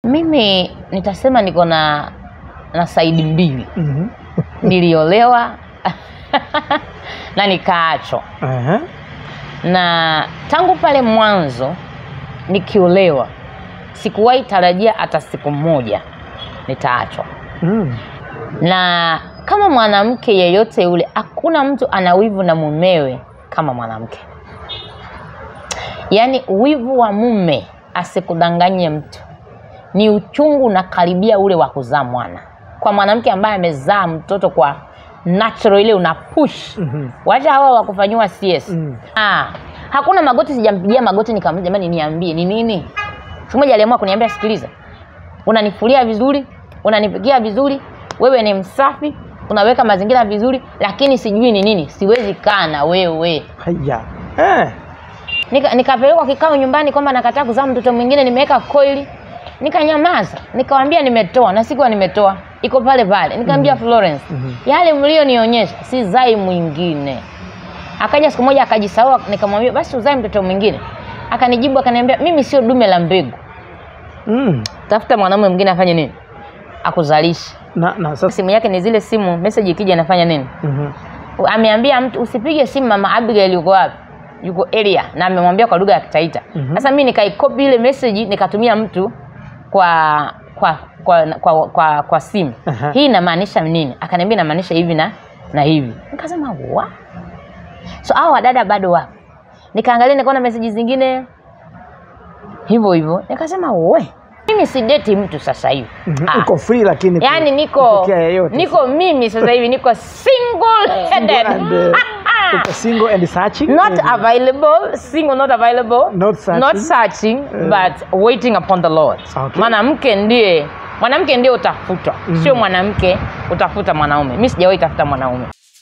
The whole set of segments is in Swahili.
Mimi nitasema niko na na saidi mbili. Mhm. Niliolewa na nikaachwa, Aha. na tangu pale mwanzo nikiolewa sikuwahi tarajia hata siku moja nitaachwa. Mm. Na kama mwanamke yeyote yule, hakuna mtu ana wivu na mumewe kama mwanamke. Yaani wivu wa mume asikudanganye mtu, ni uchungu unakaribia ule wa kuzaa mwana. Kwa mwanamke ambaye amezaa mtoto kwa natural, ile una push Mhm. wacha hawa wa kufanyiwa CS. Mm. Ah, hakuna magoti, sijampigia magoti nikamwambia jamani, niambie ni nini. Siku moja aliamua kuniambia, sikiliza, unanifulia vizuri, unanipikia vizuri, wewe ni msafi, unaweka mazingira vizuri, lakini sijui ni nini, siwezi kaa na wewe. Haya. Eh. Nika- nikapelekwa kikao nyumbani kwamba nakataa kuzaa mtoto mwingine, nimeweka koili, nikanyamaza, nikawambia nimetoa, na sikuwa nimetoa, iko pale pale. Nikamwambia Florence, Mhm. yale mlionionyesha si zai mwingine. Akaja siku moja akajisahau, nikamwambia basi uzae mtoto mwingine. Akanijibu akaniambia, mimi sio dume la mbegu, Mm. tafuta mwanamume mwingine afanye nini, akuzalishe. Na na sasa Simu yake ni zile simu, message ikija anafanya nini? Mhm. ameambia mtu usipige simu mama Abigail yuko wapi yuko area na amemwambia kwa lugha ya Kitaita Mhm. sasa mimi nikaikopi ile message nikatumia mtu kwa kwa kwa kwa, kwa, kwa simu Aha. hii inamaanisha nini akaniambia inamaanisha hivi na na hivi nikasema wa so hao wadada bado wapo nikaangalia nikaona message zingine hivyo hivyo nikasema we mimi sideti mtu sasa hivi Mhm. Ah. Uko free lakini yaani niko kupokea yeyote. niko mimi sasa hivi niko single Single headed and, uh, uko single and searching. not Mhm. available single not available Not searching. not searching but waiting upon the lord Okay. mwanamke ndiye mwanamke ndiye utafutwa sio mwanamke utafuta mwanaume mi sijawahi tafuta mwanaume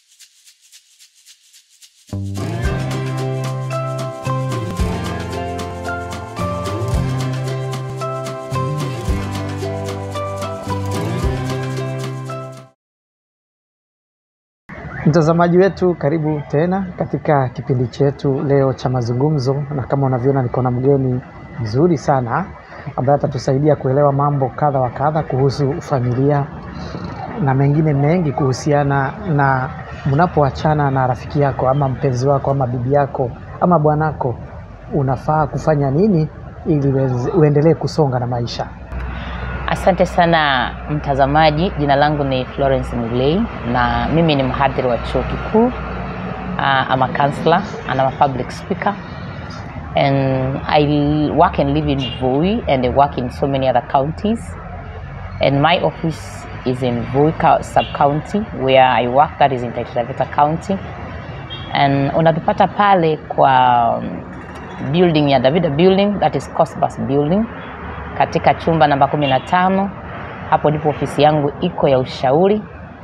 Mtazamaji wetu, karibu tena katika kipindi chetu leo cha mazungumzo, na kama unavyoona niko na mgeni mzuri sana ambaye atatusaidia kuelewa mambo kadha wa kadha kuhusu familia na mengine mengi kuhusiana na mnapoachana na rafiki yako ama mpenzi wako ama bibi yako ama bwanako, unafaa kufanya nini ili uweze- uendelee kusonga na maisha. asante sana mtazamaji jina langu ni florence mulei na mimi ni mhadhiri wa chuo kikuu uh, I'm a counselor and I'm a public speaker and I l- work and live in Voi and I work in so many other counties and my office is in Voi co- sub-county where I work that is in Taita Taveta County and unatupata pale kwa um, building ya Davida building that is Cosbus building katika chumba namba kumi na tano hapo ndipo ofisi yangu iko ya ushauri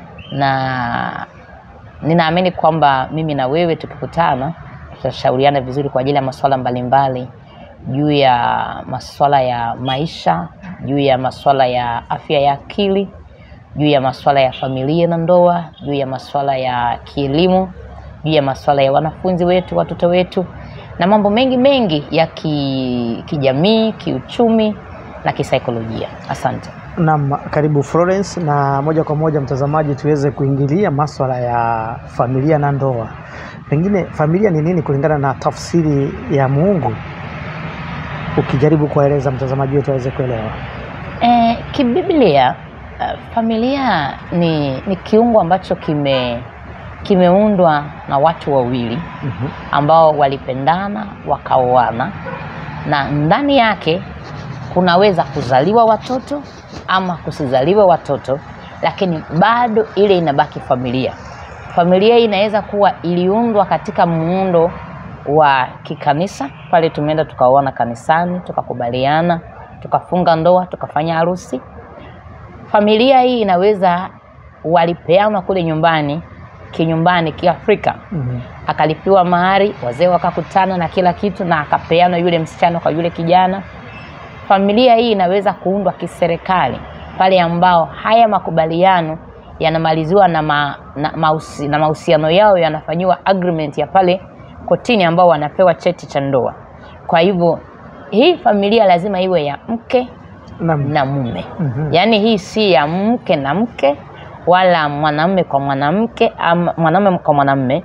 na ninaamini kwamba mimi na wewe tukikutana tutashauriana vizuri kwa ajili ya masuala mbalimbali juu ya masuala ya maisha juu ya masuala ya afya ya akili juu ya masuala ya familia na ndoa juu ya masuala ya kielimu juu ya masuala ya wanafunzi wetu watoto wetu na mambo mengi mengi ya ki, kijamii kiuchumi na kisaikolojia asante Naam, karibu Florence, na moja kwa moja mtazamaji, tuweze kuingilia maswala ya familia na ndoa. Pengine familia ni nini kulingana na tafsiri ya Mungu, ukijaribu kuwaeleza mtazamaji wetu aweze kuelewa. E, kibiblia uh, familia ni, ni kiungo ambacho kime kimeundwa na watu wawili Mhm. ambao walipendana wakaoana na ndani yake kunaweza kuzaliwa watoto ama kusizaliwa watoto lakini bado ile inabaki familia familia hii inaweza kuwa iliundwa katika muundo wa kikanisa pale tumeenda tukaoana kanisani tukakubaliana tukafunga ndoa tukafanya harusi familia hii inaweza walipeanwa kule nyumbani kinyumbani kiafrika Mhm. akalipiwa mahari wazee wakakutana na kila kitu na akapeanwa yule msichana kwa yule kijana familia hii inaweza kuundwa kiserikali pale ambao haya makubaliano yanamaliziwa na, ma, na, mausi, na mahusiano yao yanafanyiwa agreement ya pale kotini ambao wanapewa cheti cha ndoa kwa hivyo hii familia lazima iwe ya mke Naam. na mume Mhm. yaani hii si ya mke na mke wala mwanamume kwa mwanamke ama mwanamume kwa mwanamume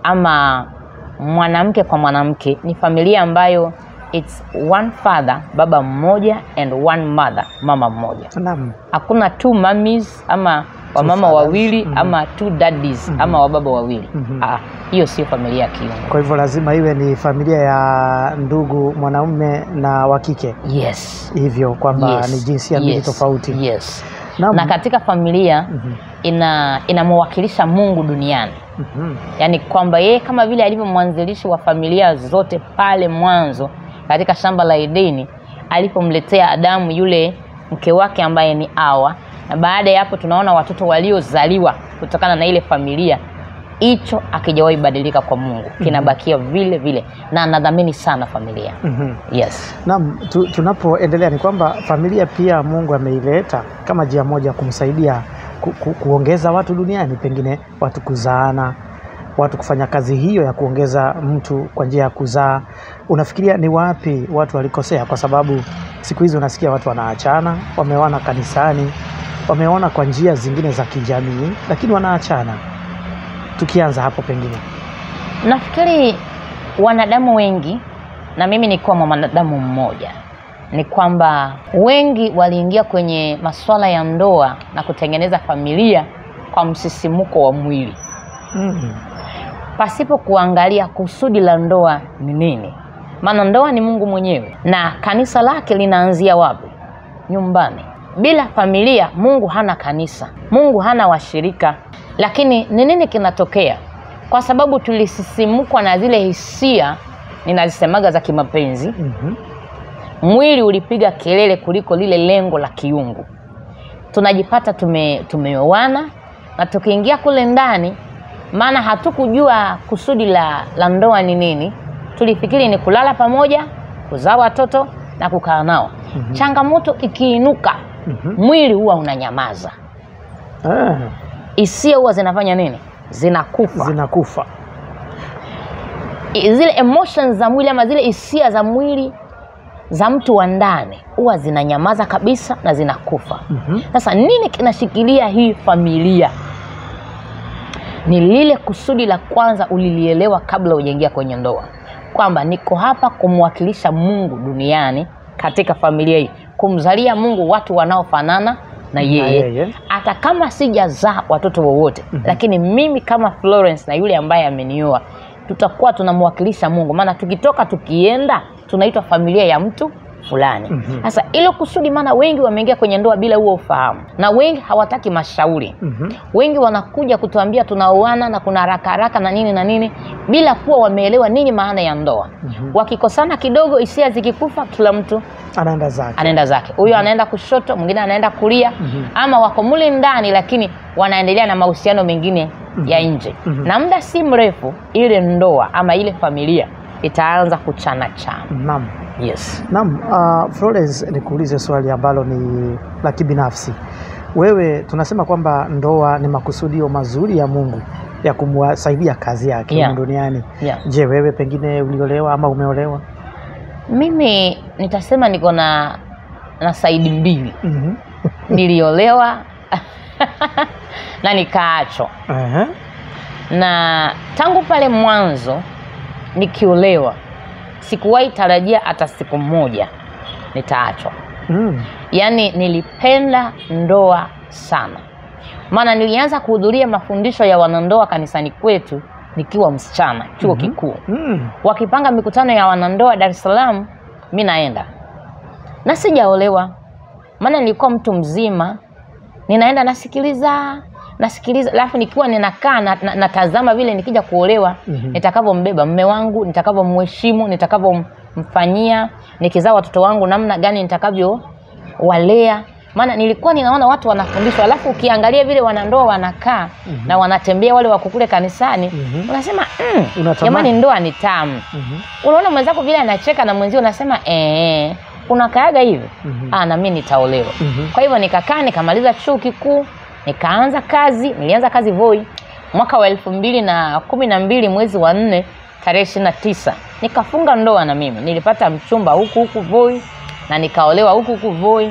ama mwanamke kwa mwanamke ni familia ambayo it's one father baba mmoja and one mother mama mmoja Naam. hakuna two mummies ama wamama fathers. wawili Mhm. ama two daddies ama wababa wawili Mhm. Ah, hiyo sio familia ya kiungo Kwa hivyo lazima iwe ni familia ya ndugu mwanaume na wa kike, yes hivyo kwamba yes. ni jinsia mbili yes. tofauti. yes. Naam. na katika familia Mhm. ina inamwakilisha mungu duniani Mhm. yaani kwamba yeye kama vile alivyo mwanzilishi wa familia zote pale mwanzo katika shamba la edeni alipomletea adamu yule mke wake ambaye ni awa na baada ya hapo tunaona watoto waliozaliwa kutokana na ile familia hicho akijawahi badilika kwa mungu kinabakia vile vile na anadhamini sana familia Mhm. yes Naam, tu, tunapoendelea ni kwamba familia pia Mungu ameileta kama njia moja ya kumsaidia ku, ku, kuongeza watu duniani, pengine watu kuzaana, watu kufanya kazi hiyo ya kuongeza mtu kwa njia ya kuzaa. Unafikiria ni wapi watu walikosea? Kwa sababu siku hizi unasikia watu wanaachana, wameoana kanisani, wameona kwa njia zingine za kijamii, lakini wanaachana. Tukianza hapo pengine nafikiri wanadamu wengi na mimi nikuwa mwanadamu mmoja ni kwamba wengi waliingia kwenye masuala ya ndoa na kutengeneza familia kwa msisimuko wa mwili mm. pasipo kuangalia kusudi la ndoa ni nini maana ndoa ni mungu mwenyewe na kanisa lake linaanzia wapi nyumbani bila familia mungu hana kanisa mungu hana washirika lakini ni nini kinatokea kwa sababu tulisisimukwa na zile hisia ninazisemaga za kimapenzi Mhm. mwili ulipiga kelele kuliko lile lengo la kiungu tunajipata tume, tumeoana na tukiingia kule ndani maana hatukujua kusudi la, la ndoa ni nini tulifikiri ni kulala pamoja kuzaa watoto na kukaa nao Mhm. changamoto ikiinuka Mhm. mwili huwa unanyamaza Ah, hisia huwa zinafanya nini zinakufa zinakufa. I- zile emotions za mwili ama zile hisia za mwili za mtu wa ndani huwa zinanyamaza kabisa na zinakufa Mhm. sasa nini kinashikilia hii familia ni lile kusudi la kwanza ulilielewa kabla hujaingia kwenye ndoa kwamba niko hapa kumwakilisha mungu duniani katika familia hii kumzalia mungu watu wanaofanana na yeye yeye. hata kama sijazaa watoto wowote Mhm. lakini mimi kama florence na yule ambaye amenioa tutakuwa tunamwakilisha mungu maana tukitoka tukienda tunaitwa familia ya mtu fulani Mhm. sasa ilo kusudi maana wengi wameingia kwenye ndoa bila huo ufahamu na wengi hawataki mashauri Mhm. wengi wanakuja kutuambia tunaoana na kuna haraka haraka na nini na nini bila kuwa wameelewa nini maana ya ndoa Mhm. wakikosana kidogo hisia zikikufa kila mtu Anaenda zake. anaenda zake huyo anaenda kushoto mwingine anaenda kulia Mhm. ama wako mule ndani lakini wanaendelea na mahusiano mengine ya nje Mhm. na muda si mrefu ile ndoa ama ile familia itaanza kuchana chana Naam. yes Naam, uh, Florence nikuulize swali ambalo ni la kibinafsi. Wewe tunasema kwamba ndoa ni makusudio mazuri ya Mungu ya kumwasaidia kazi yake Yeah. humu duniani. yeah. Je, wewe pengine uliolewa ama umeolewa? mimi nitasema niko na na saidi mbili Mhm. niliolewa na nikaachwa Ehe. na tangu pale mwanzo nikiolewa sikuwahi tarajia hata siku moja nitaachwa Mm. yaani nilipenda ndoa sana maana nilianza kuhudhuria mafundisho ya wanandoa kanisani kwetu nikiwa msichana chuo Mhm. kikuu Mm. wakipanga mikutano ya wanandoa dar es salaam mi naenda na sijaolewa maana nilikuwa mtu mzima ninaenda nasikiliza nasikiliza alafu nikiwa ninakaa na, na, natazama vile nikija kuolewa Mhm. nitakavyombeba mme wangu nitakavyomheshimu nitakavyomfanyia nikizaa watoto wangu namna gani nitakavyowalea maana nilikuwa ninaona watu wanafundishwa alafu ukiangalia vile wanandoa wanakaa Mhm. na wanatembea wale wako kule kanisani Mhm. unasema mm, Unatamani. jamani ndoa ni tamu Mhm. unaona mwenzako vile anacheka na mwenzio unasema ee, unakaaga hivi Mhm. ah, na mi nitaolewa Mhm. kwa hivyo nikakaa nikamaliza chuo kikuu nikaanza kazi nilianza kazi voi mwaka wa elfu mbili na kumi na mbili mwezi wa nne tarehe ishiri na tisa nikafunga ndoa na mimi nilipata mchumba huku huku voi na nikaolewa huku huku voi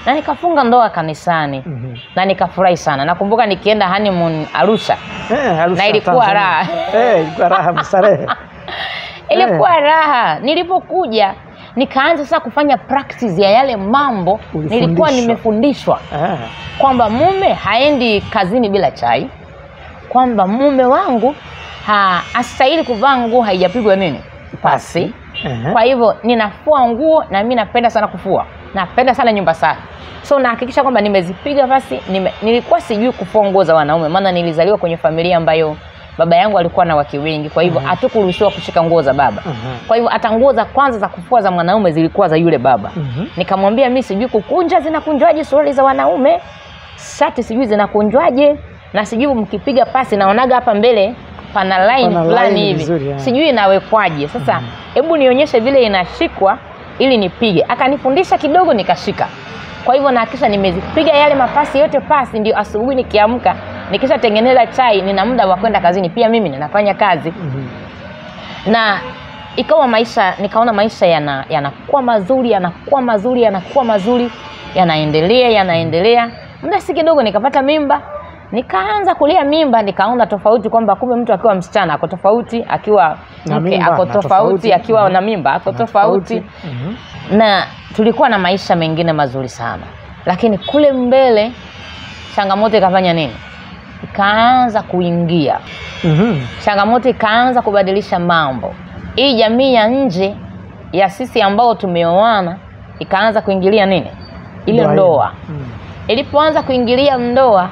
na nikafunga ndoa kanisani Mhm. na nikafurahi sana nakumbuka nikienda honeymoon arusha Eh, Arusha, Na ilikuwa Tanzania. raha. Eh, ilikuwa raha mstarehe. ilikuwa raha nilipokuja nikaanza sasa kufanya practice ya yale mambo nilikuwa Ulifundishwa. nimefundishwa Eh, kwamba mume haendi kazini bila chai kwamba mume wangu ha, astahili kuvaa nguo haijapigwa nini pasi ehe. kwa hivyo ninafua nguo na mi napenda sana kufua napenda sana nyumba safi so nahakikisha kwamba nimezipiga pasi nime, nilikuwa sijui kufua nguo za wanaume maana nilizaliwa kwenye familia ambayo baba yangu alikuwa na wake wengi kwa hivyo Mhm. hatukuruhusiwa kushika nguo za baba Mhm. kwa hivyo hata nguo za kwanza za kufua za mwanaume zilikuwa za yule baba Mhm. nikamwambia mi sijui kukunja zinakunjwaje suruali za wanaume shati sijui zinakunjwaje na sijui mkipiga pasi naonaga hapa mbele pana line Pana fulani line hivi vizuri, yeah. sijui inawekwaje sasa hebu nionyeshe vile inashikwa ili nipige akanifundisha kidogo nikashika kwa hivyo nahakisha nimezipiga yale mapasi yote pasi ndio asubuhi nikiamka nikishatengeneza chai nina muda wa kwenda kazini pia mimi ninafanya kazi Mhm. na ikawa maisha nikaona maisha yana- yanakuwa mazuri yanakuwa mazuri yanakuwa mazuri yanaendelea yanaendelea muda si kidogo nikapata mimba nikaanza kulia mimba nikaona tofauti kwamba kumbe mtu akiwa msichana ako tofauti akiwa Na mke mimba, ako na tofauti tofauti. akiwa Mhm. na mimba ako Na tofauti Mhm. na tulikuwa na maisha mengine mazuri sana lakini kule mbele changamoto ikafanya nini ikaanza kuingia Mhm. changamoto ikaanza kubadilisha mambo hii jamii ya nje ya sisi ambao tumeoana ikaanza kuingilia nini ile Ndoa ndoa hiyo. Mhm. ilipoanza kuingilia ndoa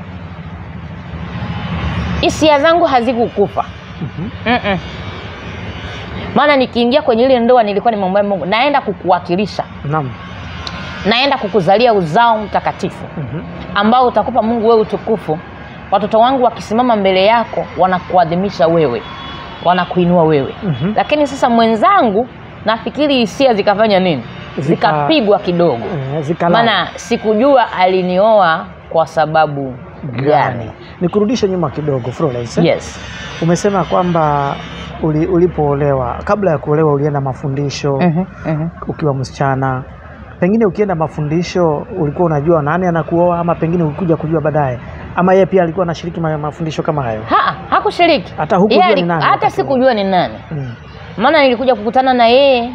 hisia zangu hazikukufa Mhm. Mm-mm. maana nikiingia kwenye ile ndoa nilikuwa nimwambia mungu naenda kukuwakilisha Naam. naenda kukuzalia uzao mtakatifu Mhm. ambao utakupa mungu wewe utukufu watoto wangu wakisimama mbele yako wanakuadhimisha wewe wanakuinua wewe Mhm. lakini sasa mwenzangu nafikiri hisia zikafanya nini Zika- zikapigwa kidogo Eh, zikalala. maana sikujua alinioa kwa sababu gani nikurudishe nyuma kidogo Florence. yes umesema kwamba uli, ulipoolewa kabla ya kuolewa ulienda mafundisho Mhm, mhm. ukiwa msichana pengine ukienda mafundisho ulikuwa unajua nani anakuoa ama pengine ulikuja kujua baadaye ama yeye pia alikuwa anashiriki ma- mafundisho kama hayo Ha, hakushiriki hata hukujua Yeye ni ali- nani hata wakati huo? sikujua ni nani Mm. maana nilikuja kukutana na yeye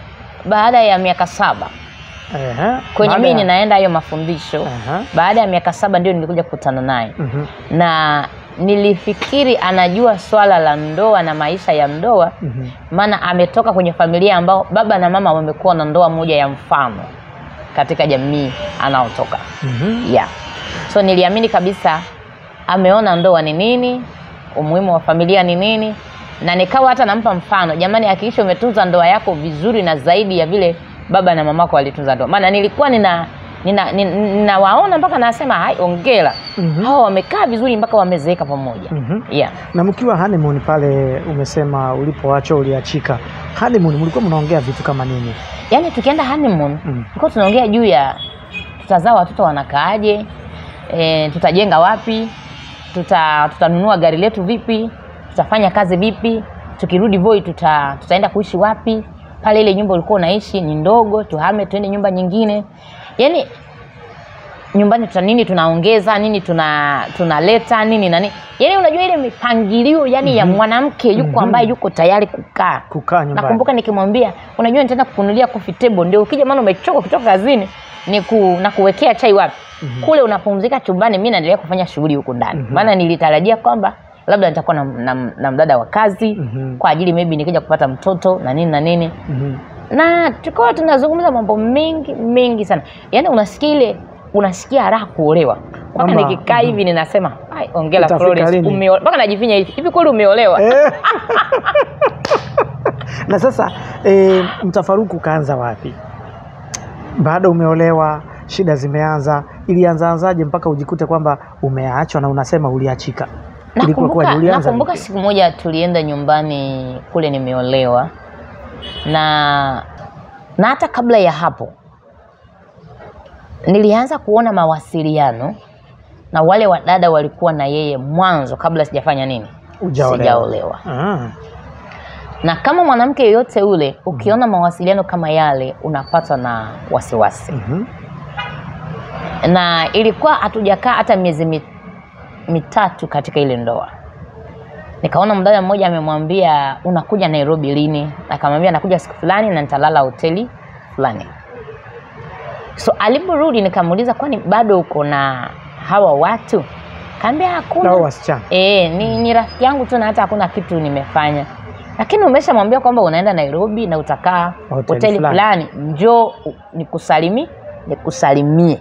baada ya miaka saba Ehe. kwenye Baada mii ya- ninaenda hayo mafundisho Aha. baada ya miaka saba ndio nilikuja kukutana naye Mhm. na nilifikiri anajua swala la ndoa na maisha ya ndoa Mhm. maana ametoka kwenye familia ambao baba na mama wamekuwa na ndoa moja ya mfano katika jamii anaotoka Mhm. yeah. so niliamini kabisa ameona ndoa ni nini umuhimu wa familia ni nini na nikawa hata nampa mfano jamani hakikisha umetunza ndoa yako vizuri na zaidi ya vile baba na mamako walitunza ndoa maana nilikuwa nina ninawaona nina, ninawaona mpaka nasema hai ongera Mhm. hawa wamekaa vizuri mpaka wamezeeka pamoja Mhm. yeah. na mkiwa honeymoon pale umesema ulipoachwa uliachika honeymoon mlikuwa mnaongea vitu kama nini yaani tukienda honeymoon Mm. tulikuwa tunaongea juu ya tutazaa watoto wanakaaje e, tutajenga wapi tuta tutanunua gari letu vipi tutafanya kazi vipi tukirudi voi tuta, tutaenda kuishi wapi pale ile nyumba ulikuwa unaishi ni ndogo tuhame tuende nyumba nyingine yaani nyumbani tuta nini tunaongeza nini tuna tunaleta nini nani yaani unajua ile mipangilio yani ya mwanamke yuko Mhm. ambaye yuko tayari kukaa kukaa nyumbani nakumbuka nikimwambia unajua nitaenda kukunulia coffee table ndio ukija maana umechoka kutoka kazini ni ku, na kuwekea chai wapi Mhm. kule unapumzika chumbani mi naendelea kufanya shughuli huku ndani Mhm. maana nilitarajia kwamba labda nitakuwa na, na, na mdada wa kazi Mhm. kwa ajili maybe nikija kupata mtoto na nini na nini Mhm. na tukawa tunazungumza mambo mengi mengi sana yaani unasikia ile unasikia raha kuolewa mpaka Kwamba- nikikaa hivi ninasema "Ai, ongela Itafika Florence lini?" umeo-" mpaka najifinya hivi hivi kweli umeolewa Eh. na sasa e, mtafaruku ukaanza wapi baada umeolewa shida zimeanza ilianzaanzaje mpaka ujikute kwamba umeachwa na unasema uliachika Ilikuwa nakumbuka, kwaje? Ulianza nakumbuka vipi? siku moja tulienda nyumbani kule nimeolewa na na hata kabla ya hapo nilianza kuona mawasiliano na wale wadada walikuwa na yeye mwanzo kabla sijafanya nini Hujaolewa. sijaolewa Ah. na kama mwanamke yeyote ule ukiona mawasiliano kama yale unapatwa na wasiwasi Mhm. na ilikuwa hatujakaa hata miezi mi- mitatu katika ile ndoa nikaona mdada mmoja amemwambia unakuja nairobi lini akamwambia nakuja siku fulani na nitalala hoteli fulani so aliporudi nikamuuliza kwani bado uko na hawa watu kaambia hakuna nao wasichana E, ni, ni rafiki yangu tu na hata hakuna kitu nimefanya lakini umeshamwambia kwamba unaenda nairobi na utakaa Hoteli hoteli fulani. fulani njoo u- nikusalimi nikusalimie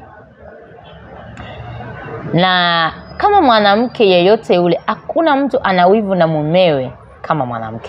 na kama mwanamke yeyote yule hakuna mtu ana wivu na mumewe kama mwanamke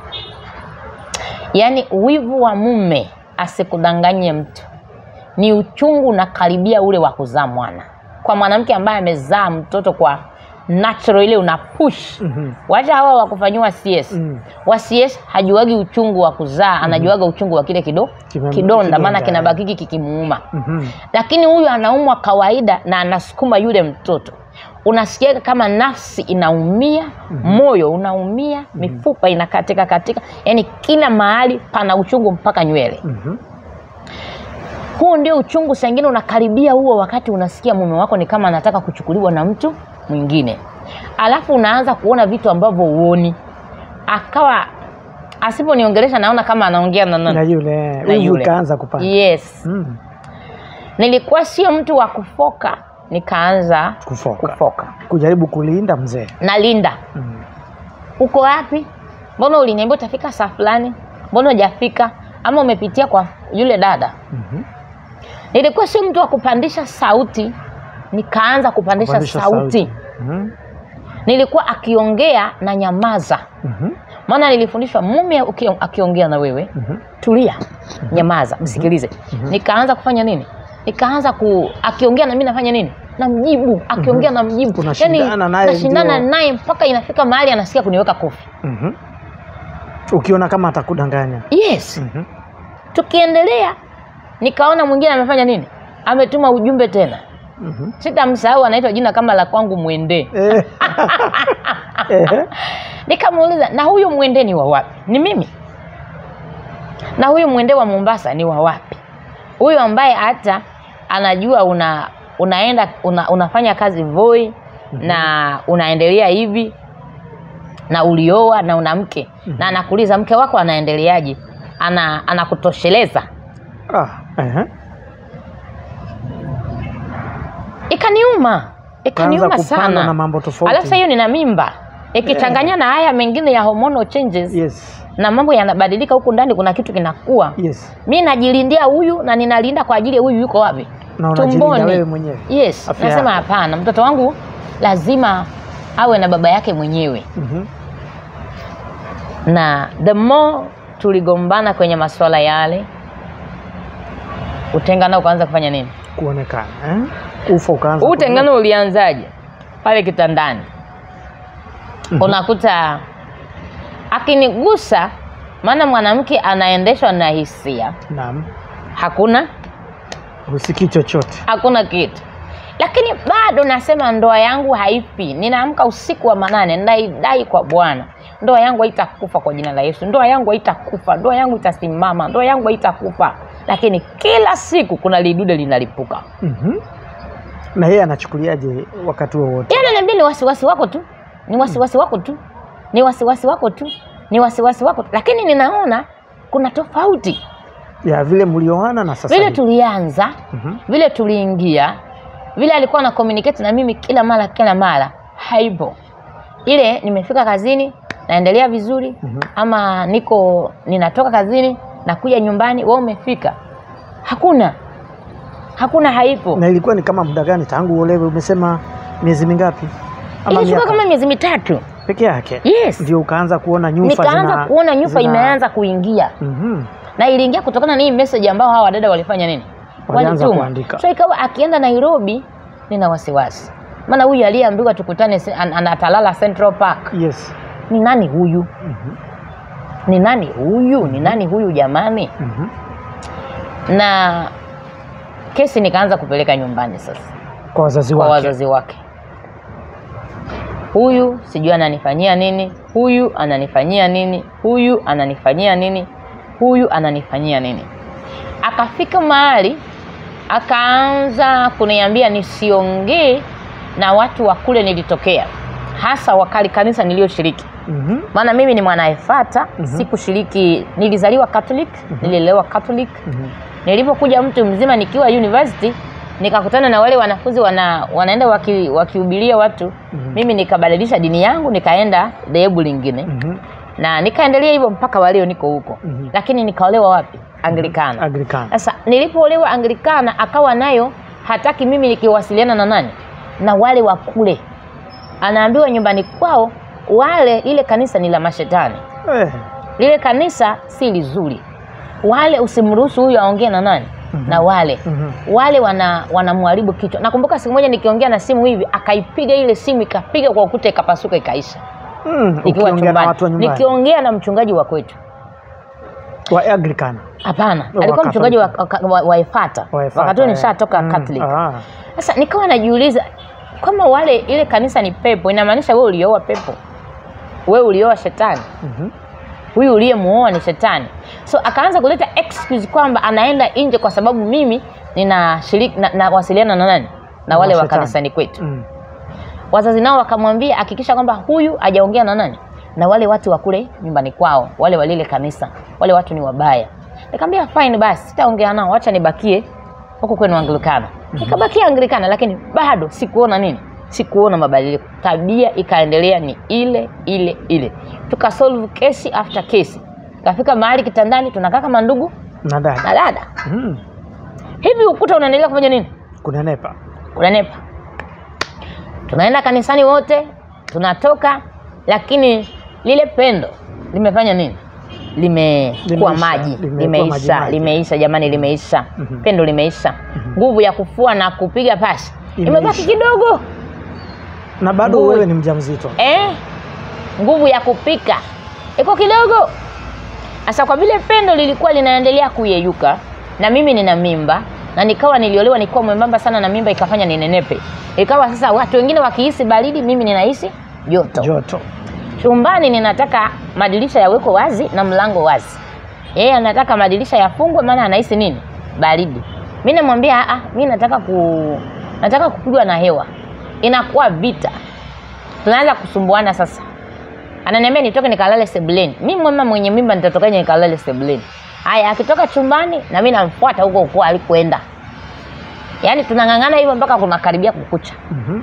yaani wivu wa mume asikudanganye mtu ni uchungu unakaribia ule wa kuzaa mwana kwa mwanamke ambaye amezaa mtoto kwa natural ile una push Mhm. wacha hawa wakufanyiwa cs Mm. wa cs hajuagi uchungu wa kuzaa anajuaga uchungu wa kile kido Kime- kidonda maana kidonda, kinabakiki kikimuuma Mhm. lakini huyu anaumwa kawaida na anasukuma yule mtoto unasikiaga kama nafsi inaumia moyo unaumia mifupa inakatika katika yani kila mahali pana uchungu mpaka nywele Mhm. huu ndio uchungu sangine unakaribia huo wakati unasikia mume wako ni kama anataka kuchukuliwa na mtu mwingine alafu unaanza kuona vitu ambavyo huoni akawa asiponiongelesha naona kama anaongea na na nani yule Na wivu yule. ikaanza kupanda yes Mm. nilikuwa sio mtu wa kufoka nikaanza kufoka kufoka kujaribu kulinda mzee na linda mm. uko wapi mbona uliniambia utafika saa fulani mbona hujafika ama umepitia kwa yule dada Mhm. nilikuwa sio mtu wa kupandisha sauti nikaanza kupandisha, Kupandisha sauti, Mhm. nilikuwa akiongea na nyamaza Mhm. maana nilifundishwa mume uki- akiongea na wewe Mhm. tulia nyamaza msikilize nikaanza kufanya nini nikaanza ku akiongea na mimi nafanya nini namjibu akiongea na mjibu Unashindana naye nashindana ndio. naye mpaka inafika mahali anasikia kuniweka kofi Mhm. ukiona kama atakudanganya yes Mhm. tukiendelea nikaona mwingine amefanya nini ametuma ujumbe tena Mhm. sitamsahau anaitwa jina kama la kwangu mwendee Eh. Eh. nikamuuliza na huyu mwende ni wa wapi ni mimi na huyu mwende wa mombasa ni wa wapi huyu ambaye hata anajua una unaenda una, unafanya kazi voi na unaendelea hivi na ulioa na una mke na anakuuliza mke wako anaendeleaje ana anakutosheleza Ah. ehe. ikaniuma ikaniuma Ukaanza kupandwa sana na mambo tofauti. alafu sasa hiyo nina mimba ikichanganya na haya mengine ya hormonal changes yes na mambo yanabadilika huku ndani kuna kitu kinakuwa yes mi najilindia huyu na ninalinda kwa ajili ya huyu yuko wapi na unajilinda wewe mwenyewe yes Afya nasema yako. hapana mtoto wangu lazima awe na baba yake mwenyewe Mhm. na the more tuligombana kwenye masuala yale utengano ukaanza kufanya nini kuonekana eh? ufa ukaanza huu utengano ulianzaje pale kitandani Mhm. unakuta akinigusa maana mwanamke anaendeshwa na hisia naam hakuna husikii chochote hakuna kitu lakini bado nasema ndoa yangu haifi ninaamka usiku wa manane naidai kwa bwana ndoa yangu haitakufa kwa jina la yesu ndoa yangu haitakufa ndoa yangu itasimama ndoa yangu haitakufa lakini kila siku kuna lidude linalipuka Mhm. na yeye anachukuliaje wakati huo wote yeye ananiambia ni wasiwasi wako tu ni wasiwasi wako tu ni wasiwasi wako tu ni wasiwasi wako tu lakini ninaona kuna tofauti ya vile mlioana na sasa vile hivi. tulianza Mhm. vile tuliingia vile alikuwa na communicate na mimi kila mara kila mara haipo ile nimefika kazini naendelea vizuri Mhm. ama niko ninatoka kazini nakuja nyumbani wewe umefika hakuna hakuna haipo na ilikuwa ni kama muda gani tangu uolewe umesema miezi mingapi ama ilifika miaka kama miezi mitatu peke yake yes ndio ukaanza kuona nyufa nikaanza zina- kuona nyufa zina- imeanza kuingia Mhm. na iliingia kutokana na hii message ambao hawa wadada walifanya nini Walianza Walituma. kuandika. so ikawa akienda nairobi nina wasiwasi maana huyu aliyeambiwa tukutane se- an- anatalala central park yes ni nani huyu Mhm. ni nani huyu ni nani huyu jamani Mhm. na kesi nikaanza kupeleka nyumbani sasa kwa wazazi kwa wake wazazi wake huyu sijui ananifanyia nini huyu ananifanyia nini huyu ananifanyia nini huyu ananifanyia nini akafika mahali akaanza kuniambia nisiongee na watu wa kule nilitokea hasa wakali kanisa niliyoshiriki Mhm. maana mimi ni mwanaefata Mhm. sikushiriki nilizaliwa catholic nililelewa catholic Mhm. nilipokuja mtu mzima nikiwa university nikakutana na wale wanafunzi wana, wanaenda waki- wakihubiria watu Mhm. mimi nikabadilisha dini yangu nikaenda dhehebu lingine Mhm. na nikaendelea hivyo mpaka waleo niko huko Mhm. lakini nikaolewa wapi anglikana Anglikana. sasa nilipoolewa anglikana akawa nayo hataki mimi nikiwasiliana na nani na wale wa kule anaambiwa nyumbani kwao wale lile kanisa ni la mashetani Eh. lile kanisa si lizuri wale usimruhusu huyu aongee na nani Mhm. na wale Mhm. wale wana wanamharibu kichwa nakumbuka siku moja nikiongea na simu hivi akaipiga ile simu ikapiga kwa ukuta ikapasuka ikaisha Mm, nikiwa ukiongea na chumbani watu wa nyumbani nikiongea na mchungaji wa kwetu wa Anglikana. hapana Wa alikuwa mchungaji wa, Catholic. wa, wa, wa Efata Wa Efata, wakati huo eh. nishatoka Mm, Catholic ah. sasa nikawa najiuliza kama wale ile kanisa ni pepo inamaanisha wewe ulioa pepo wewe ulioa shetani Mhm. huyu uliyemuoa ni shetani so akaanza kuleta excuse kwamba anaenda nje kwa sababu mimi ninashiriki na, nawasiliana na nani na wale wa Mashetani. kanisani kwetu Mm. wazazi nao wakamwambia hakikisha kwamba huyu hajaongea na nani na wale watu wa kule nyumbani kwao wale walile kanisa wale watu ni wabaya nikamwambia fine basi sitaongea nao wacha nibakie huko kwenu anglikana nikabakia anglikana lakini bado sikuona nini sikuona mabadiliko tabia ikaendelea ni ile ile ile tukasolve kesi after kesi kafika mahali kitandani tunakaa kama ndugu Na dada. na dada Mm. hivi ukuta unaendelea kufanya nini Kunenepa. unanepa tunaenda kanisani wote tunatoka lakini lile pendo limefanya nini limekuwa Limeisha, maji limekuwa limeisha maji maji. limeisha jamani limeisha Mhm. pendo limeisha nguvu ya kufua na kupiga pasi Imeisha. imebaki kidogo Na bado Nguvu. wewe ni mjamzito. eh? nguvu ya kupika iko kidogo sasa kwa vile pendo lilikuwa linaendelea kuyeyuka na mimi nina mimba na nikawa niliolewa nikiwa mwembamba sana na mimba ikafanya ninenepe ikawa sasa watu wengine wakihisi baridi mimi ninahisi joto Joto. chumbani ninataka madirisha yawekwe wazi na mlango wazi yeye anataka madirisha yafungwe maana anahisi nini baridi mi namwambia "Ah, mi nataka ku nataka kupigwa na hewa inakuwa vita tunaanza kusumbuana sasa ananiambia nitoke nikalale sebuleni mi mama mwenye mimba nitatokaje nikalale sebuleni haya akitoka chumbani na mi namfuata huko huko alikoenda yaani tunang'ang'ana hivyo mpaka kunakaribia kukucha Mhm.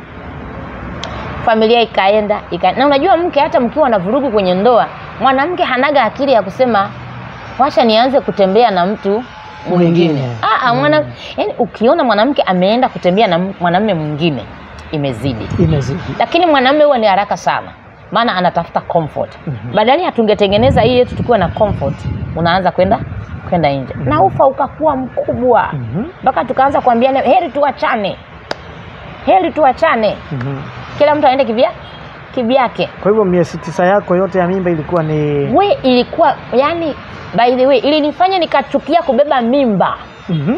familia ikaenda ika... na unajua mke hata mkiwa na vurugu kwenye ndoa mwanamke hanaga akili ya kusema wacha nianze kutembea na mtu mwingine Mwingine. Ah, ah, mwana... yani, ukiona mwanamke ameenda kutembea na m- mwanamume mwingine imezidi Imezidi. lakini mwanamume huwa ni haraka sana maana anatafuta comfort Mhm. badala ya tungetengeneza hii yetu tukiwa na comfort unaanza kwenda kwenda nje na ufa ukakuwa mkubwa Mhm. mpaka tukaanza kuambiana heri tuachane heri tuachane Mhm. kila mtu aende kivya kivyake Kwa hivyo miezi tisa yako yote ya mimba ilikuwa ni we ilikuwa yani by the way ilinifanya nikachukia kubeba mimba Mhm.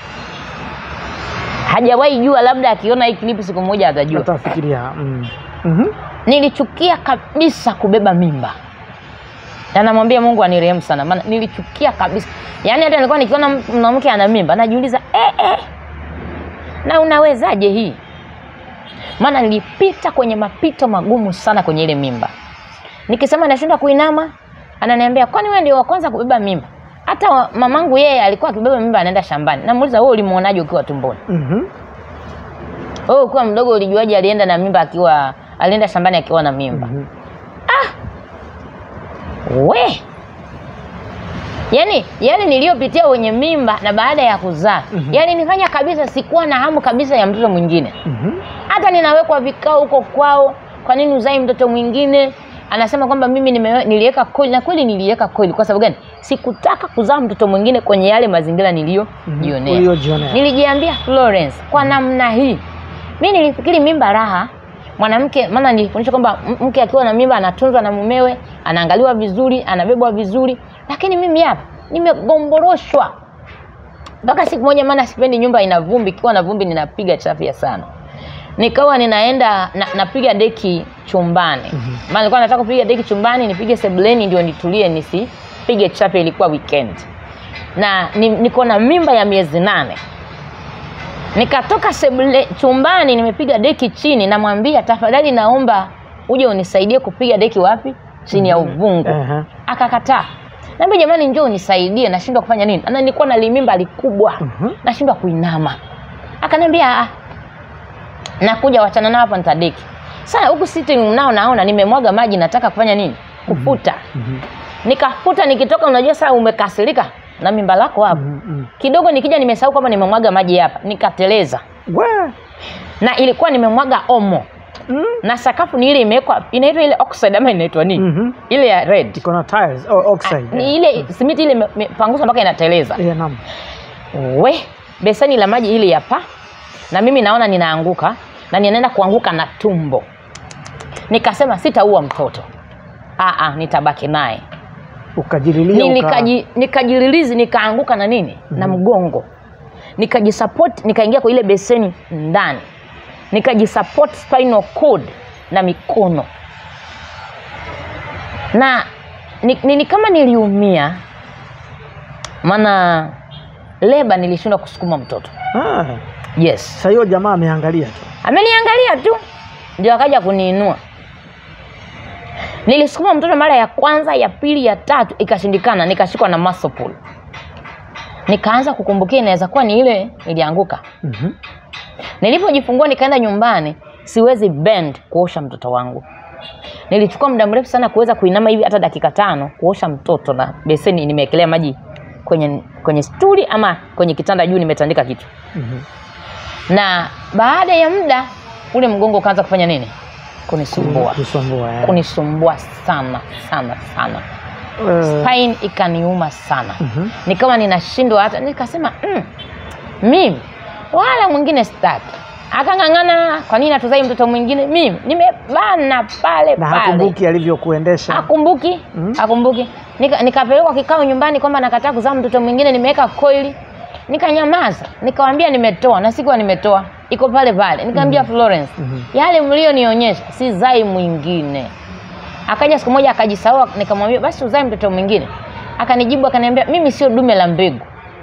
hajawahi jua labda akiona hii klipu siku moja atajua Utafikiria. Mm. Mhm. nilichukia kabisa kubeba mimba na namwambia mungu anirehemu sana maana nilichukia kabisa yaani hata nilikuwa nikiona m- mwanamke ana mimba najiuliza eh, eh, na unawezaje hii maana nilipita kwenye mapito magumu sana kwenye ile mimba nikisema nashindwa kuinama ananiambia kwani wewe ndio wa kwanza kubeba mimba hata wa- mamangu yeye alikuwa akibeba mimba anaenda shambani namuuliza wewe ulimuonaje ukiwa tumboni Mhm. wewe ukiwa mdogo ulijuaje alienda na mimba akiwa alienda shambani akiwa na mimba Mhm. we yaani yale niliyopitia wenye mimba na baada ya kuzaa Mhm. yalinifanya kabisa sikuwa na hamu kabisa ya mtoto mwingine Mhm. hata ninawekwa vikao huko kwao kwa nini uzai mtoto mwingine anasema kwamba mimi nime, niliweka coil na kweli niliweka coil kwa sababu gani sikutaka kuzaa mtoto mwingine kwenye yale mazingira niliyojionea Uliyojionea. nilijiambia Florence kwa namna hii mi nilifikiri mimba raha mwanamke maana nilifundishwa kwamba m- mke akiwa na mimba anatunzwa na mumewe anaangaliwa vizuri anabebwa vizuri lakini mimi hapa nimegomboroshwa mpaka siku moja maana sipendi nyumba ina vumbi ikiwa na vumbi ninapiga chafya sana nikawa ninaenda na, napiga deki chumbani Mhm. maana nilikuwa nataka kupiga deki chumbani nipige sebuleni ndio nitulie nisipige chafya ilikuwa weekend na ni, niko na mimba ya miezi nane nikatoka sebule chumbani nimepiga deki chini namwambia tafadhali naomba uje unisaidie kupiga deki wapi chini ya uvungu Ehe. akakataa naambia jamani njoo unisaidie nashindwa kufanya nini na nilikuwa na limimba likubwa Mhm. nashindwa kuinama akaniambia "Ah, nakuja wachana nao hapa nitadeki sasa huku sitting nao naona nimemwaga maji nataka kufanya nini kufuta Mhm. nikafuta nikitoka unajua saa umekasirika na mimba lako hapo Mhm. Mhm. kidogo nikija nimesahau kwamba nimemwaga maji hapa nikateleza We. na ilikuwa nimemwaga omo Mm. na sakafu ni ile imewekwa inaitwa ile oxide ama inaitwa nini Mhm. ile ya red iko na tiles oh, oxide ni ile simiti ile ime- imepanguzwa mpaka inateleza yeah, naam. we beseni la maji ili hapa na mimi naona ninaanguka na ninaenda kuanguka na tumbo nikasema sitaua mtoto Aa, nitabaki naye ukajililia Ni- uka... nikaji- nikajililizi nikaanguka na nini na mgongo nikajisupport nikaingia kwa ile beseni ndani nikajisupport spinal cord na mikono na ni, ni, ni kama niliumia maana leba nilishindwa kusukuma mtoto ah. yes Sasa hiyo jamaa ameangalia tu ameniangalia tu ndio akaja kuniinua nilisukuma mtoto mara ya kwanza ya pili ya tatu ikashindikana nikashikwa na muscle pull nikaanza kukumbukia inaweza kuwa ni ile nilianguka Mhm. nilipojifungua nikaenda nyumbani siwezi bend kuosha mtoto wangu nilichukua muda mrefu sana kuweza kuinama hivi hata dakika tano kuosha mtoto na beseni nimewekelea maji kwenye kwenye stuli ama kwenye kitanda juu nimetandika kitu Mhm. na baada ya muda ule mgongo ukaanza kufanya nini kunisumbua Kusumbua, eh. kunisumbua sana sana sana Eh, pain ikaniuma sana mhm. nikawa ninashindwa hata nikasema mm, mimi wala mwingine staki akang'ang'ana kwa nini hatuzai mtoto mwingine mimi nimebana pale na pale hakumbuki alivyokuendesha akumbuki Mm. akumbuki Nika, nikapelekwa kikao nyumbani kwamba nakataa kuzaa mtoto mwingine nimeweka koili nikanyamaza nikawambia nimetoa na sikuwa nimetoa iko pale pale nikaambia Florence Mhm. yale mlionionyesha si zai mwingine akaja siku moja akajisahau nikamwambia basi uzae mtoto mwingine akanijibu akaniambia mimi sio dume la mbegu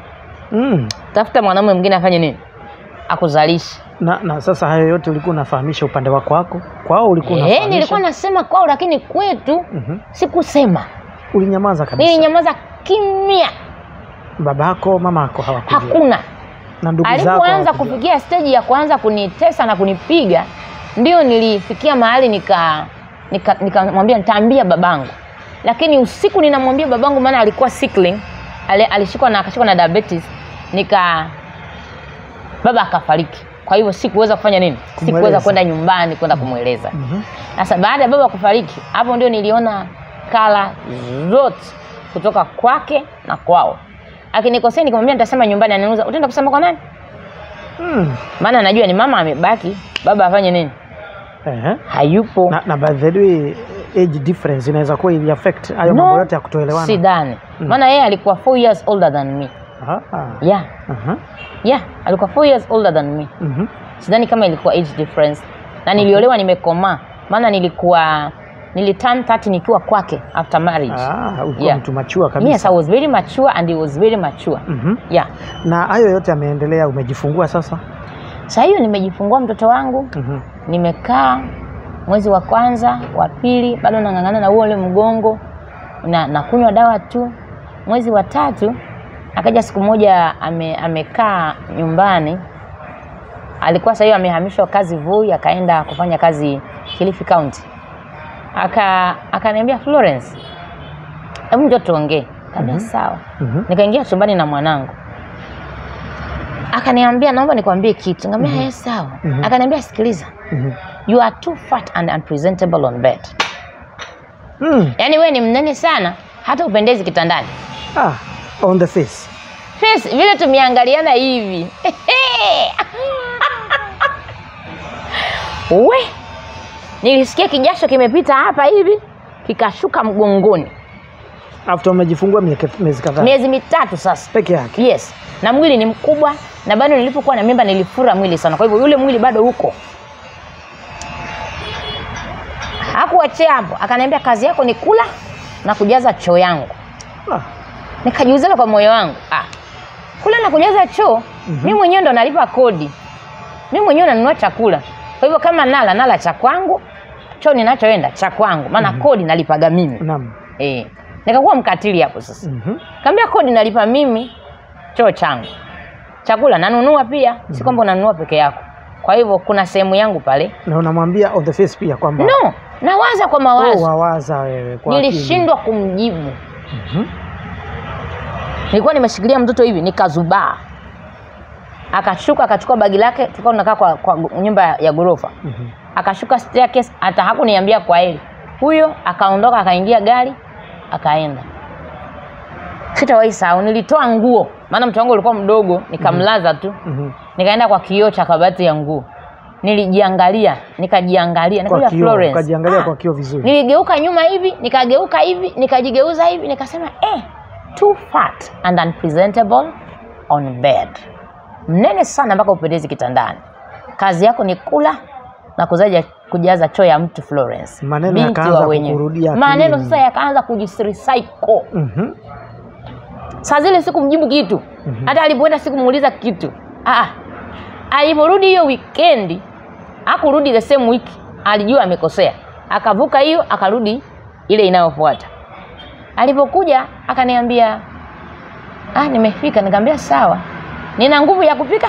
mm. tafuta mwanamume mwingine afanye nini akuzalishe na, na sasa hayo yote ulikuwa unafahamisha upande wako wako kwao ulikuwa Eh, unafahamisha nilikuwa nasema kwao lakini kwetu Mhm. sikusema ulinyamaza kabisa nilinyamaza kimya babako mamako hawakujua hakuna na ndugu zako alipoanza hawakujua. kufikia steji ya kuanza kunitesa na kunipiga ndio nilifikia mahali nika nikamwambia nika nikamwambia nitaambia babangu lakini usiku ninamwambia babangu maana alikuwa sickling ali, alishikwa na akashikwa na diabetes nika baba akafariki kwa hivyo sikuweza kufanya nini sikuweza Kumweleza. kwenda nyumbani kwenda kumweleza Mhm. sasa baada ya baba kufariki hapo ndio niliona kala zote kutoka kwake na kwao akinikosea nikamwambia nitasema nyumbani ananiuza utaenda kusema kwa nani Mm. maana najua ni mama amebaki baba afanye nini Ehe. hayupo na, na by the way age difference inaweza kuwa ili affect hayo No, mambo yote ya kutoelewana sidhani Mm. maana yeye alikuwa four years older than me Ah, ah. yeah Aha. yeah alikuwa four years older than me Mhm. sidhani kama ilikuwa age difference na niliolewa nimekomaa maana nilikuwa niliturn 30 nikiwa kwake after marriage Ah, ulikuwa Yeah. mtu machua kabisa yes i was very mature and he was very mature Mhm. yeah na hayo yote yameendelea umejifungua sasa saa hiyo nimejifungua mtoto wangu Mhm. nimekaa mwezi wa kwanza wa pili bado nang'ang'ana na huo ule mgongo na nakunywa dawa tu mwezi wa tatu akaja siku moja ame, amekaa nyumbani alikuwa saa hiyo amehamishwa kazi Voi akaenda kufanya kazi Kilifi County aka akaniambia Florence hebu njoo tuongee kaambia Mhm. sawa Mhm. nikaingia chumbani na mwanangu akaniambia naomba nikwambie kitu nikamwambia Mhm. mm sawa Mhm. akaniambia sikiliza Mhm. you are too fat and unpresentable on bed Mm. yaani wewe ni mnene sana hata upendezi kitandani Ah, on the face face vile tumeangaliana hivi we nilisikia kijasho kimepita hapa hivi kikashuka mgongoni after umejifungua mieke- miezi kadhaa miezi mitatu sasa peke yake yes na mwili ni mkubwa na bado nilipokuwa na mimba nilifura mwili sana kwa hivyo yule mwili bado uko hakuachia hapo akaniambia kazi yako ni kula na kujaza choo yangu ah. nikajiuzana kwa moyo wangu ah, kula na kujaza choo Mhm. mi mwenyewe ndo nalipa kodi mimi mwenyewe nanunua chakula kwa hivyo kama nala nala cha kwangu choo ninachoenda cha kwangu maana kodi nalipaga mimi Naam. eh. nikakuwa mkatili hapo sasa Mhm. kaambia kodi nalipa mimi choo changu chakula nanunua pia si kwamba unanunua peke yako kwa hivyo kuna sehemu yangu pale Na unamwambia on the face pia kwamba no nawaza kwa oh, mawazo wawaza wewe kwa akili. nilishindwa kumjibu Mhm. nilikuwa nimeshikilia mtoto hivi nikazubaa akashuka akachukua bagi lake tulikuwa tunakaa kwa, kwa nyumba ya ghorofa Mhm. akashuka staircase hata hakuniambia kwa heri huyo akaondoka akaingia gari akaenda sitawahi sahau nilitoa nguo maana mtu wangu ulikuwa mdogo nikamlaza tu Mhm. nikaenda kwa kioo cha kabati ya nguo nilijiangalia nikajiangalia Kwa nikaja kioo, Florence ukajiangalia ah, kwa kioo vizuri. niligeuka nyuma hivi nikageuka hivi nikajigeuza hivi nikasema eh, too fat and unpresentable on bed mnene sana mpaka upendezi kitandani kazi yako ni kula na kuzaja kujaza choo ya mtu Florence Maneno binti yakaanza wa wenyewe. kukurudia maneno akilini. sasa yakaanza kujisrecycle Mhm. saa zile sikumjibu kitu Mhm. hata alipoenda sikumuuliza kitu ah, aliporudi hiyo wikendi akurudi the same week alijua amekosea akavuka hiyo akarudi ile inayofuata alipokuja akaniambia ah, nimefika nikamwambia sawa nina nguvu ya kupika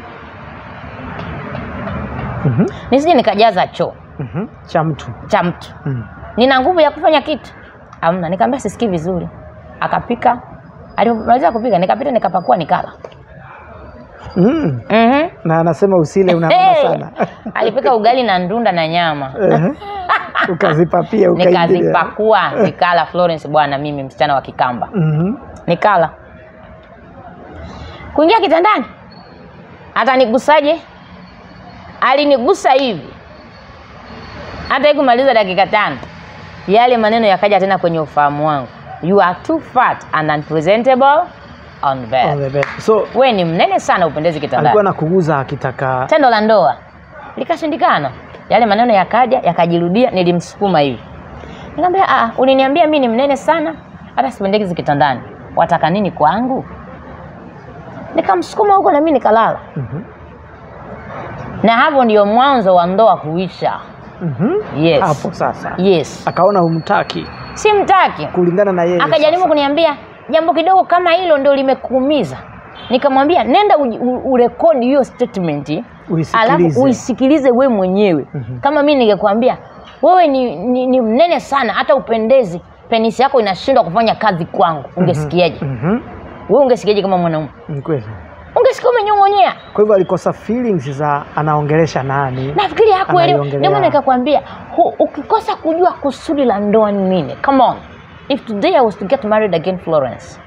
Mhm. nisije nikajaza choo Mhm. cha mtu cha mtu Mhm. nina nguvu ya kufanya kitu amna nikamwambia sisikii vizuri akapika alipomaliza kupika nikapita nikapakua nikala Mhm. mm-hmm. na anasema usile unaona Hey! sana alipika ugali na ndunda na nyama Ehe. ukazipapia ukaingilia nikazipakua nikala Florence bwana mimi msichana wa Kikamba Mhm. nikala kuingia kitandani hata nigusaje alinigusa hivi hata ikumaliza dakika tano yale maneno yakaja tena kwenye ufahamu wangu you are too fat and unpresentable on On bed the bed. so we ni mnene sana upendezi alikuwa kitandani nakuguza akitaka tendo la ndoa likashindikana yale maneno yakaja yakajirudia nilimsukuma hivi nikamwambia ah uliniambia mi ni mnene sana hata sipendeki kitandani wataka nini kwangu nikamsukuma huko na mi nikalala Mhm. na hapo ndio mwanzo wa ndoa kuisha Mhm. yes hapo sasa yes akaona humtaki simtaki kulingana na yeye akajaribu sasa. kuniambia jambo kidogo kama hilo ndio limekuumiza nikamwambia nenda uji- u- urekodi hiyo statement Uisikilize. alafu uisikilize we mwenyewe Mhm. kama mi ningekwambia wewe ni, ni, ni mnene sana hata upendezi penisi yako inashindwa kufanya kazi kwangu ungesikiaje Mhm. wewe ungesikiaje kama mwanaume Ni kweli ungesikia umenyong'onyea kwa hivyo alikosa feelings za anaongelesha nani nafikiri hakuelewa Anaiongelea. ndio maana nikakwambia hu- ukikosa kujua kusudi la ndoa ni nini come on if today i was to get married again florence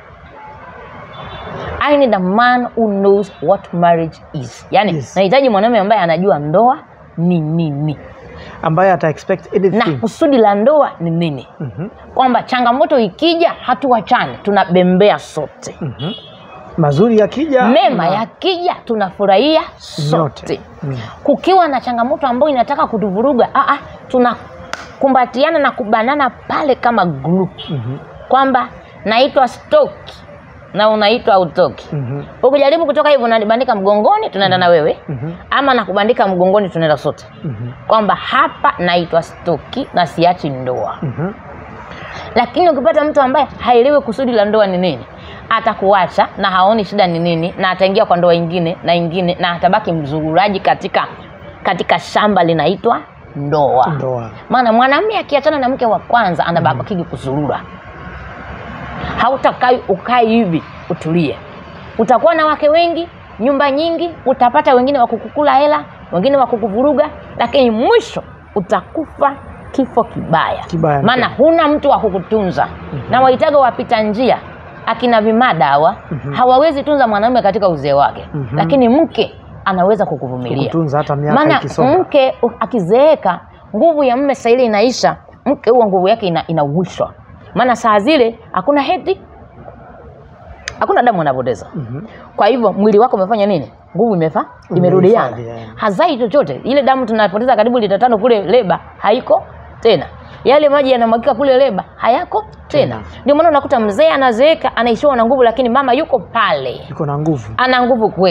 i need a man who knows what marriage is yani Yes. nahitaji mwanaume ambaye anajua ndoa ni nini ambaye ata expect na anything kusudi la ndoa ni nini Mhm. kwamba changamoto ikija hatuwachane tunabembea sote Mhm. mazuri yakija mema na- yakija tunafurahia Nyote. sote Mm. kukiwa na changamoto ambayo inataka kutuvuruga ah, ah, tunakumbatiana na kubanana pale kama group Mhm. kwamba naitwa stoki na unaitwa utoki Mhm. ukijaribu kutoka hivyo unanibandika mgongoni tunaenda na wewe Mhm. ama nakubandika mgongoni tunaenda sote Mhm. kwamba hapa naitwa stoki na siachi ndoa Mhm. lakini ukipata mtu ambaye haelewi kusudi la ndoa ni nini atakuacha na haoni shida ni nini na ataingia kwa ndoa ingine na ingine na atabaki mzururaji katika katika shamba linaitwa ndoa ndoa maana mwanamume akiachana na mke wa kwanza anabakigi kuzurura hautakai ukai hivi utulie utakuwa na wake wengi nyumba nyingi utapata wengine wa kukukula hela wengine wa kukuvuruga lakini mwisho utakufa kifo kibaya Kibaya maana mno. huna mtu wa kukutunza na wahitaga wapita njia akina vimadawa hawawezi tunza mwanamume katika uzee wake Mhm. lakini mke anaweza kukuvumilia kutunza hata miaka maana ikisonga mke u- akizeeka nguvu ya mme saa ile inaisha mke huwa nguvu yake ina, inauishwa maana saa zile hakuna heti hakuna damu anapoteza Mhm. kwa hivyo mwili wako umefanya nini nguvu imefa imerudiana Umehifadhi, yeah. hazai chochote ile damu tunapoteza karibu lita tano kule leba haiko tena yale maji yanamwagika kule leba hayako tena Tena. ndio maana unakuta mzee anazeeka anaishiwa na nguvu lakini mama yuko pale iko na nguvu ana nguvu kweli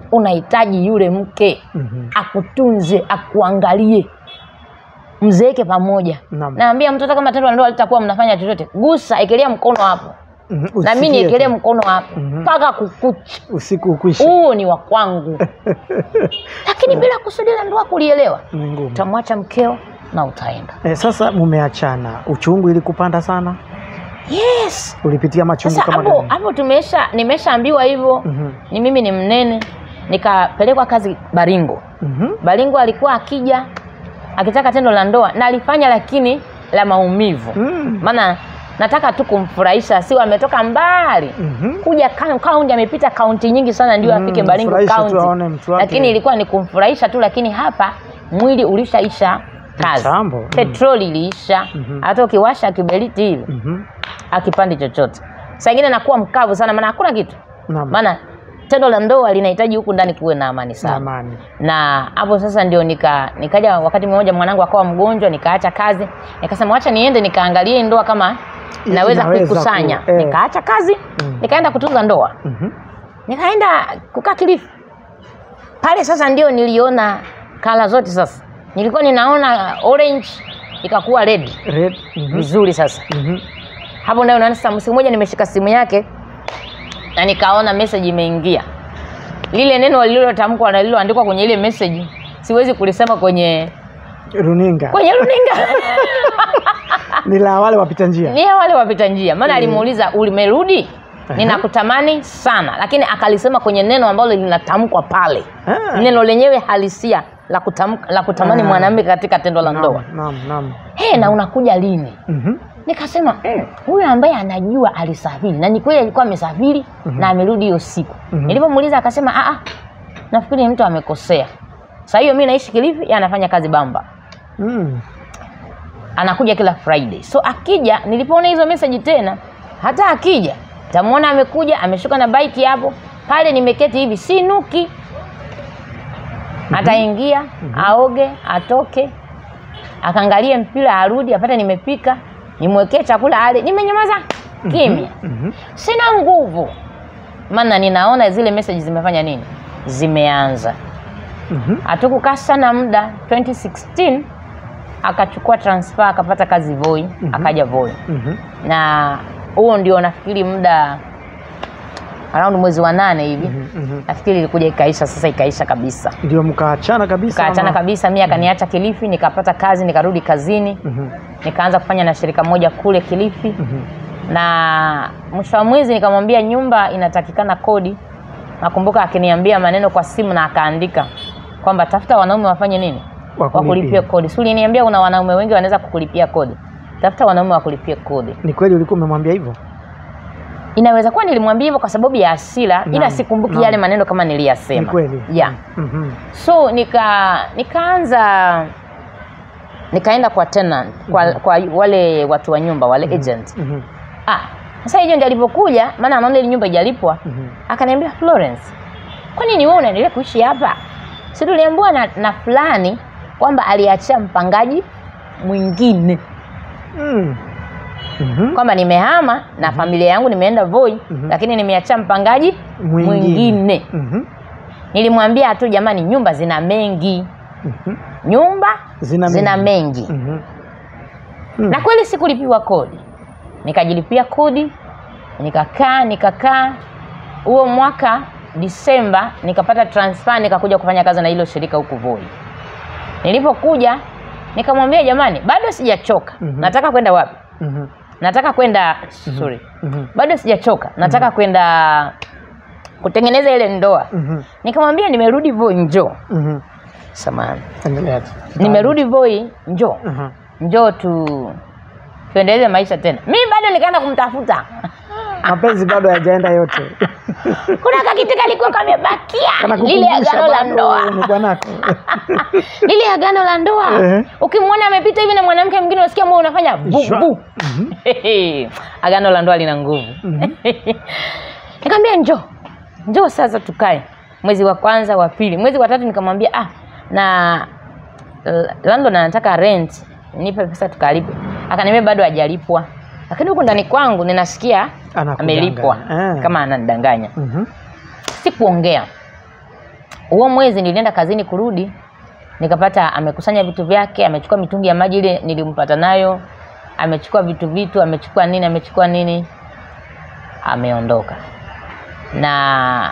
unahitaji yule mke Mhm. akutunze akuangalie mzeeke pamoja Naam. naambia mtoto kama tendo la ndoa litakuwa mnafanya chochote gusa ekelea mkono hapo Mhm. na mi Usikie niekelee tu. mkono hapo Mhm. mpaka kukucha usiku ukwishe huo ni wa kwangu lakini bila kusudi la ndoa kulielewa ni ngumu utamwacha mkeo na utaenda eh, sasa mumeachana uchungu ilikupanda sana yes ulipitia machungu sasa kama hapo gani hapo tumesha nimeshaambiwa hivyo Mhm. ni mimi ni mnene nikapelekwa kazi baringo Mhm. baringo alikuwa akija akitaka tendo la ndoa na alifanya lakini la maumivu Mm. maana nataka tu kumfurahisha sio ametoka mbali Mhm. kuja ka- kaunti amepita kaunti nyingi sana ndio Mm, afike baringo mfurahishe tu kaunti aone mtu wake. lakini ilikuwa ni kumfurahisha tu lakini hapa mwili ulishaisha kazi Kitambo, mm. petroli iliisha Mhm. hata ukiwasha kiberiti hivi Mhm. akipandi chochote saa ingine nakuwa mkavu sana maana hakuna kitu Naam. maana tendo la ndoa linahitaji huku ndani kuwe na amani Na sana amani na hapo sasa ndio nika nikaja wakati mmoja mwanangu akawa mgonjwa nikaacha kazi nikasema wacha niende nikaangalie hii ndoa kama I- naweza inaweza kuikusanya ku- eh. nikaacha kazi Mm. nikaenda kutunza ndoa Mhm. nikaenda kukaa Kilifi pale sasa ndio niliona kala zote sasa nilikuwa ninaona orange ikakuwa red Red. Mhm. vizuri sasa Mhm. hapo ndio unaona sasa siku moja nimeshika simu yake na nikaona message imeingia lile neno lililotamkwa na lililoandikwa kwenye ile message siwezi kulisema kwenye runinga kwenye runinga ni la wale wapita njia ni ya wale wapita njia maana Mm. alimuuliza ulimerudi Aha. ninakutamani sana lakini akalisema kwenye neno ambalo linatamkwa pale Ah. neno lenyewe halisia la, kutam, la kutamani Ah. mwanamke katika tendo la Naam, ndoa naam, naam. hey, na unakuja lini Mhm. nikasema "Mm, huyu ambaye anajua alisafiri na ni kweli alikuwa amesafiri Mhm. na amerudi hiyo siku Mhm. nilipomuuliza akasema "Ah, ah, nafikiri mtu amekosea saa hiyo mi naishi kilifi yeye anafanya kazi bamba Mm. anakuja kila friday so akija nilipoona hizo message tena hata akija tamwona amekuja ameshuka na bike hapo pale nimeketi hivi sinuki ataingia aoge atoke akaangalie mpira arudi apate nimepika nimwekee chakula ale nimenyamaza kimya Mhm. sina nguvu maana ninaona zile message zimefanya nini zimeanza Mhm. hatukukaa sana muda 2016 akachukua transfer akapata kazi voi Mhm. akaja voi Mhm. na huo ndio nafikiri muda around mwezi wa nane hivi Mhm. Mhm. nafikiri ilikuja ikaisha sasa ikaisha kabisa ndio mkaachana kabisa tukaachana ama? kabisa mi akaniacha kilifi nikapata kazi nikarudi kazini Mhm. nikaanza kufanya na shirika moja kule kilifi Mhm. na mwisho wa mwezi nikamwambia nyumba inatakikana kodi nakumbuka akiniambia maneno kwa simu na akaandika kwamba tafuta wanaume wafanye nini Wakulipie. wakulipie kodi si uliniambia kuna wanaume wengi wanaweza kukulipia kodi tafuta wanaume wakulipie kodi ni kweli ulikuwa umemwambia hivyo inaweza kuwa nilimwambia hivyo kwa sababu ya hasira ila Naam, sikumbuki naam. yale maneno kama ni niliyasema kweli yeah. Mhm. so nika nikaanza nikaenda kwa tenant kwa, kwa wale watu wa nyumba wale agent Mhm. ah sasa agent alipokuja maana anaona ile nyumba ijalipwa Mhm. akaniambia Florence kwa nini wewe unaendelea kuishi hapa si tuliambiwa na, na fulani kwamba aliachia mpangaji mwingine Mm. Mhm. kwamba nimehama na familia yangu nimeenda Voi Mhm. lakini nimeachia mpangaji mwingine, Mhm. nilimwambia tu jamani nyumba zina mengi Mhm. nyumba Zina zina mengi. mengi Mhm. Mm. na kweli sikulipiwa kodi nikajilipia kodi nikakaa nikakaa huo mwaka disemba nikapata transfer nikakuja kufanya kazi na hilo shirika huku voi nilipokuja nikamwambia jamani bado sijachoka Mhm. nataka kwenda wapi Mhm. nataka kwenda sorry Mhm. bado sijachoka nataka kwenda kutengeneza ile ndoa Mhm. nikamwambia nimerudi voi njoo Mhm. samani Endelea tu. nimerudi voi njoo Aha. njoo tu tuendeleze maisha tena mi bado nikaenda kumtafuta mapenzi bado hayajaenda yote kuna kakiti kalikuwa kamebakia Kana lile kukumbusha agano la bado ndoa ni bwanako lile agano la ndoa Ehe. ukimwona amepita hivi na mwanamke mwingine unasikia moyo unafanya bu Shwa. bu Mhm. agano la ndoa lina nguvu Mhm. nikamwambia njoo njoo sasa tukae mwezi wa kwanza wa pili mwezi wa tatu nikamwambia ah na l- landlord anataka rent nipe pesa tukalipe akaniambia bado hajalipwa lakini huku ndani kwangu ninasikia Anakudanganya. amelipwa Eh. kama ananidanganya Mhm. sikuongea huo mwezi nilienda kazini kurudi nikapata amekusanya vitu vyake amechukua mitungi ya maji ile nilimpata nayo amechukua vitu vitu amechukua nini amechukua nini ameondoka na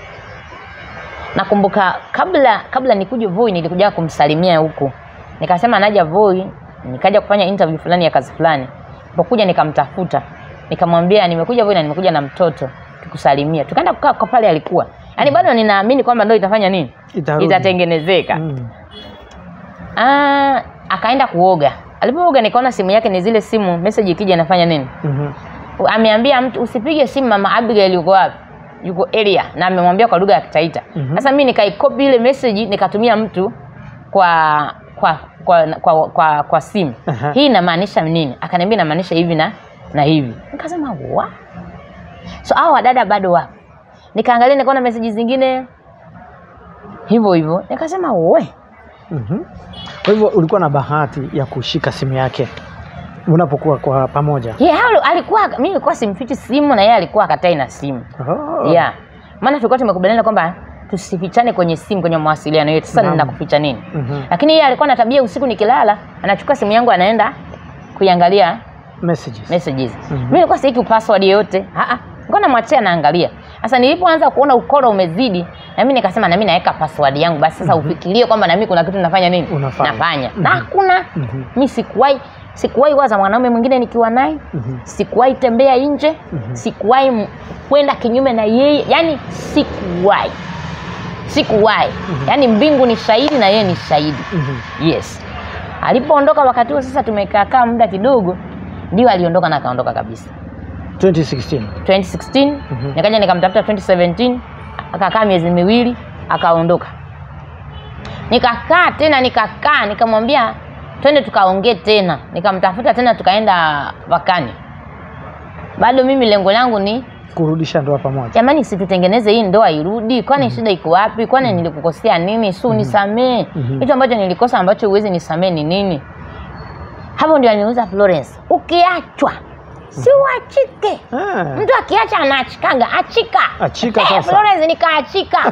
nakumbuka kabla kabla nikuje Voi nilikuja kumsalimia huku nikasema naja Voi nikaja kufanya interview fulani ya kazi fulani pokuja nikamtafuta nikamwambia nimekuja Voi na nimekuja na mtoto tukusalimia tukaenda kukaa kwa pale alikuwa yaani bado ninaamini kwamba ndio itafanya nini Itarudi. itatengenezeka Mm. Ah, akaenda kuoga alipooga nikaona simu yake ni zile simu message ikija inafanya nini Mhm. ameambia mtu usipige simu mama Abigail yuko wapi yuko area na amemwambia kwa lugha ya Kitaita Mhm. sasa mimi nikaikopi ile message nikatumia mtu kwa kwa kwa kwa, kwa, kwa simu Aha. hii inamaanisha nini akaniambia inamaanisha hivi na na hivi nikasema wa so hao wadada bado wapo nikaangalia nikaona message zingine hivyo hivyo nikasema we Mhm. Kwa hivyo ulikuwa na bahati ya kushika simu yake unapokuwa kwa pamoja. yeah, halo, alikuwa mimi nilikuwa simfichi simu na yeye alikuwa akatai na simu Oh. yeah maana tulikuwa tumekubaliana kwamba tusifichane kwenye simu kwenye mawasiliano yetu sasa Naam. ninakuficha nini Mhm. lakini yeye alikuwa na tabia usiku nikilala anachukua simu yangu anaenda kuiangalia Messages. messages Mhm. mimi nilikuwa siiki password yoyote ah ah nilikuwa namwachia naangalia sasa nilipoanza kuona ukoro umezidi na mimi nikasema na mimi naweka password yangu basi sasa ufikirie kwamba na mimi kuna kitu nafanya nini Unafanya. nafanya Mhm. na hakuna Mhm. mi sikuwahi sikuwahi waza mwanaume mwingine nikiwa naye Mhm. sikuwahi tembea nje Mhm. sikuwahi m- kwenda kinyume na yeye yani sikuwahi sikuwahi yani mbingu ni shahidi na yeye ni shahidi Mhm. yes alipoondoka wakati huo sasa tumekaakaa muda kidogo ndio aliondoka na akaondoka kabisa 2016. 2016 Mhm. nikaja nikamtafuta 2017 akakaa miezi miwili akaondoka nikakaa tena nikakaa nikamwambia twende tukaongee tena nikamtafuta tena tukaenda vakani bado mimi lengo langu ni Kurudisha ndoa pamoja. jamani situtengeneze hii ndoa irudi kwani shida iko wapi kwani nilikukosea nini su nisamee Mhm. hicho ambacho nilikosa ambacho huwezi nisamee ni nini hapo ndio aliniuza florence ukiachwa si uachike Ah. mtu akiacha anaachikaga achika Achika Eh, sasa. florence nikaachika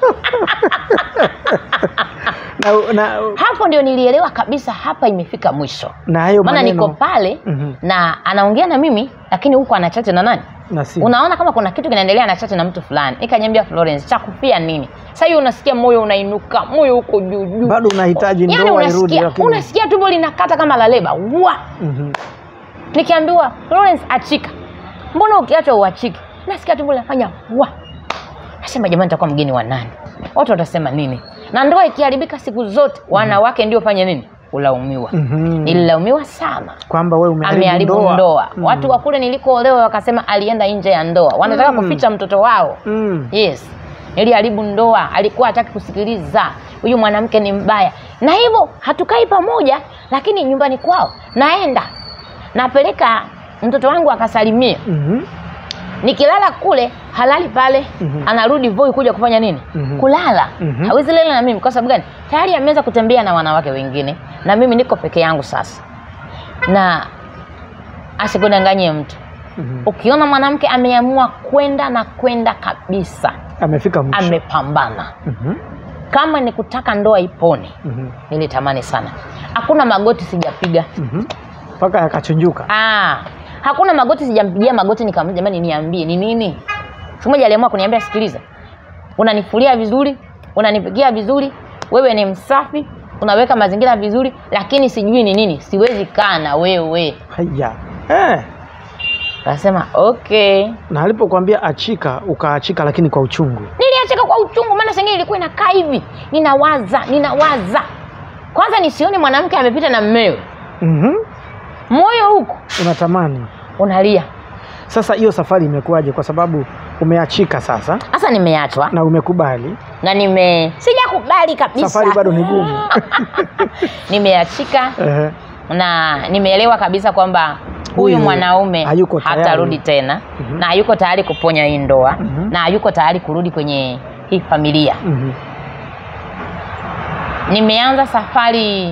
Na, na, hapo ndio nilielewa kabisa hapa imefika mwisho na hayo maana maneno niko pale Mhm. na anaongea na mimi lakini huku anachate na nani na simu. unaona kama kuna kitu kinaendelea na chate na mtu fulani nikanyambia florence cha kufia nini sasa hiyo unasikia moyo unainuka moyo huko juu juu Bado unahitaji yani ndoa irudi unasikia lakini. unasikia tumbo linakata kama la leba wa Mhm. nikiambiwa florence achika mbona ukiachwa uachiki nasikia tumbo linafanya wa nasema jamani nitakuwa mgeni wa nani watu watasema nini na ndoa ikiharibika siku zote wanawake ndio fanye nini ulaumiwa Mhm. nililaumiwa sana Kwamba wewe umeharibu ameharibu ndoa. ndoa, Mhm. watu wa kule nilikoolewa wakasema alienda nje ya ndoa wanataka Mm. kuficha mtoto wao Mm. yes niliharibu ndoa alikuwa hataki kusikiliza huyu mwanamke ni mbaya na hivyo hatukai pamoja lakini nyumbani kwao naenda napeleka mtoto wangu akasalimia Mhm. nikilala kule halali pale Mhm. anarudi voi kuja kufanya nini Mhm. kulala Mhm. hawezi lala na mimi kwa sababu gani tayari ameweza kutembea na wanawake wengine na mimi niko peke yangu sasa na asikudanganyie mtu Mhm. ukiona mwanamke ameamua kwenda na kwenda kabisa Amefika mwisho. amepambana Mhm. kama ni kutaka ndoa ipone Mhm. nilitamani sana hakuna magoti sijapiga Mhm. Mpaka yakachunjuka. ah, hakuna magoti sijampigia magoti nikamwambia jamani niambie ni nini siku moja aliamua kuniambia sikiliza unanifulia vizuri unanipikia vizuri wewe ni msafi unaweka mazingira vizuri lakini sijui ni nini siwezi kaa na wewe Haya. Eh. akasema okay Na alipokuambia achika ukaachika, lakini kwa uchungu. niliacheka kwa uchungu maana sengine ilikuwa inakaa hivi ninawaza ninawaza kwanza nisione mwanamke amepita na mmewe Mhm. moyo huko Unatamani. unalia Sasa hiyo safari imekuwaje? Kwa sababu umeachika sasa sasa nimeachwa na umekubali, na nime sijakubali kabisa safari bado ni gumu. nimeachika Ehe. na nimeelewa kabisa kwamba huyu Huyu mwanaume hayuko tayari. hatarudi tena Mhm. na hayuko tayari kuponya hii ndoa Mhm. na hayuko tayari kurudi kwenye hii familia Mhm. nimeanza safari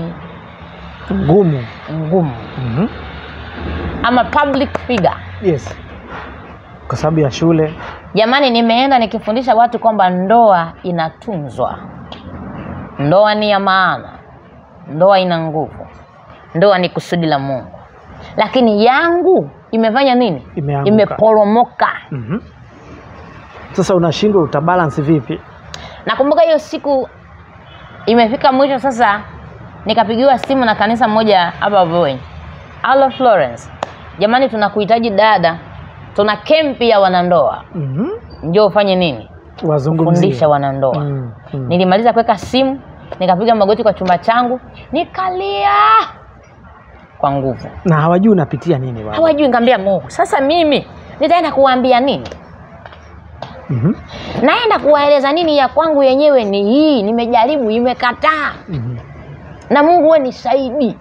Ngumu. ngumu Mhm. ama public figure Yes. kwa sababu ya shule jamani nimeenda nikifundisha watu kwamba ndoa inatunzwa ndoa ni ya maana ndoa ina nguvu ndoa ni kusudi la mungu lakini yangu imefanya nini Imeanguka. imeporomoka Mhm. sasa unashindwa utabalance vipi nakumbuka hiyo siku imefika mwisho sasa nikapigiwa simu na kanisa moja hapa Voi Alo Florence jamani tunakuhitaji dada tuna kempi ya wanandoa Mhm. njoo ufanye nini wazungumzie fundisha wanandoa Mm, mm. nilimaliza kuweka simu nikapiga magoti kwa chumba changu nikalia kwa nguvu na hawajui unapitia nini bwana hawajui nikamwambia mungu sasa mimi nitaenda kuwaambia nini Mhm. naenda kuwaeleza nini ya kwangu yenyewe ni hii nimejaribu imekataa Mhm. na mungu we nisaidi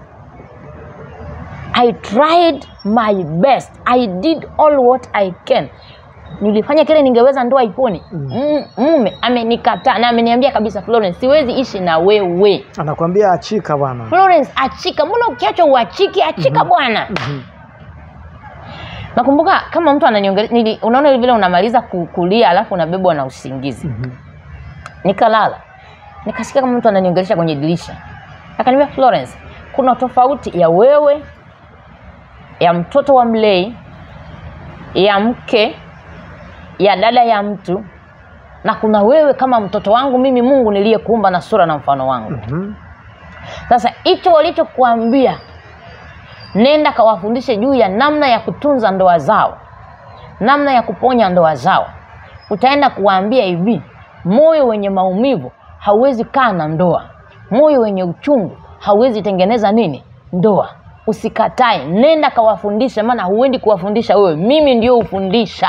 i tried my best i did all what i can nilifanya kile ningeweza ndoa ipone Mm. mm. mume amenikataa na ameniambia kabisa florence siwezi ishi na wewe anakwambia achika bwana florence achika mbona ukiachwa uachiki achika Mhm. bwana Mhm. nakumbuka kama mtu ananiongelea nili- unaona vile unamaliza ku- kulia alafu unabebwa na usingizi Mhm. nikalala nikasikia kama mtu ananiongelesha kwenye dirisha akaniambia florence kuna tofauti ya wewe ya mtoto wa mlei ya mke ya dada ya mtu na kuna wewe kama mtoto wangu mimi mungu niliyekuumba na sura na mfano wangu Mhm. sasa hicho walichokuambia nenda kawafundishe juu ya namna ya kutunza ndoa zao namna ya kuponya ndoa zao utaenda kuwaambia hivi moyo wenye maumivu hauwezi kaa na ndoa moyo wenye uchungu hauwezi tengeneza nini ndoa usikatae nenda kawafundishe maana huendi kuwafundisha wewe mimi ndio hufundisha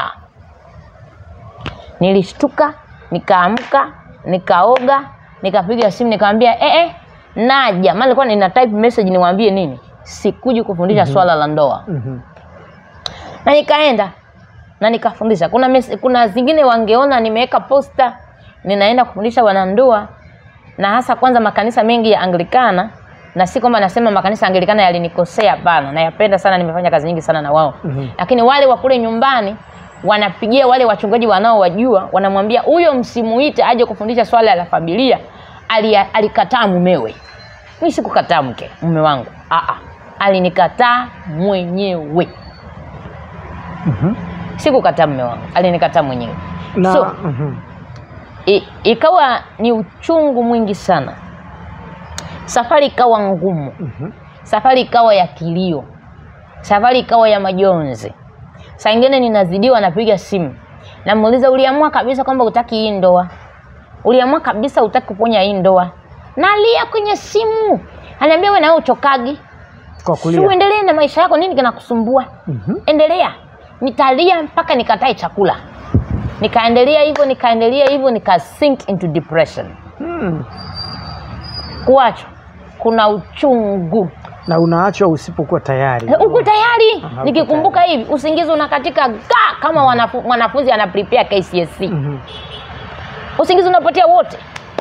nilishtuka nikaamka nikaoga nikapiga simu nikamwambia eh, eh, naja maana nilikuwa nina type message niwaambie nini sikuji kufundisha mm-hmm. swala la ndoa Mhm. na nikaenda na nikafundisha kuna mes- kuna zingine wangeona nimeweka posta ninaenda kufundisha wanandoa na hasa kwanza makanisa mengi ya anglikana na si kwamba nasema makanisa ya anglikana yalinikosea hapana nayapenda sana nimefanya kazi nyingi sana na wao Mhm. lakini wale wa kule nyumbani wanapigia wale wachungaji wanaowajua wanamwambia huyo msimuite aje kufundisha swala la familia Ali- alikataa mumewe mi sikukataa mke mume wangu Aa, alinikataa mwenyewe Mhm. sikukataa mume wangu alinikataa mwenyewe na so mhm. i, ikawa ni uchungu mwingi sana safari ikawa ngumu Mhm. safari ikawa ya kilio safari ikawa ya majonzi saa ingine ninazidiwa napiga simu namuuliza uliamua kabisa kwamba utaki hii ndoa uliamua kabisa utaki kuponya hii ndoa nalia kwenye simu anaambia we nawe uchokagi kwa si kulia uendelee na maisha yako nini kinakusumbua Mhm. endelea nitalia mpaka nikatae chakula nikaendelea hivyo nikaendelea hivyo nika sink into depression Mm. kuachwa kuna uchungu na unaachwa usipokuwa tayari uko tayari Aha, uko nikikumbuka hivi usingizi unakatika ga kama wanafu, mwanafunzi ana prepare KCSE Mhm. usingizi unapotea wote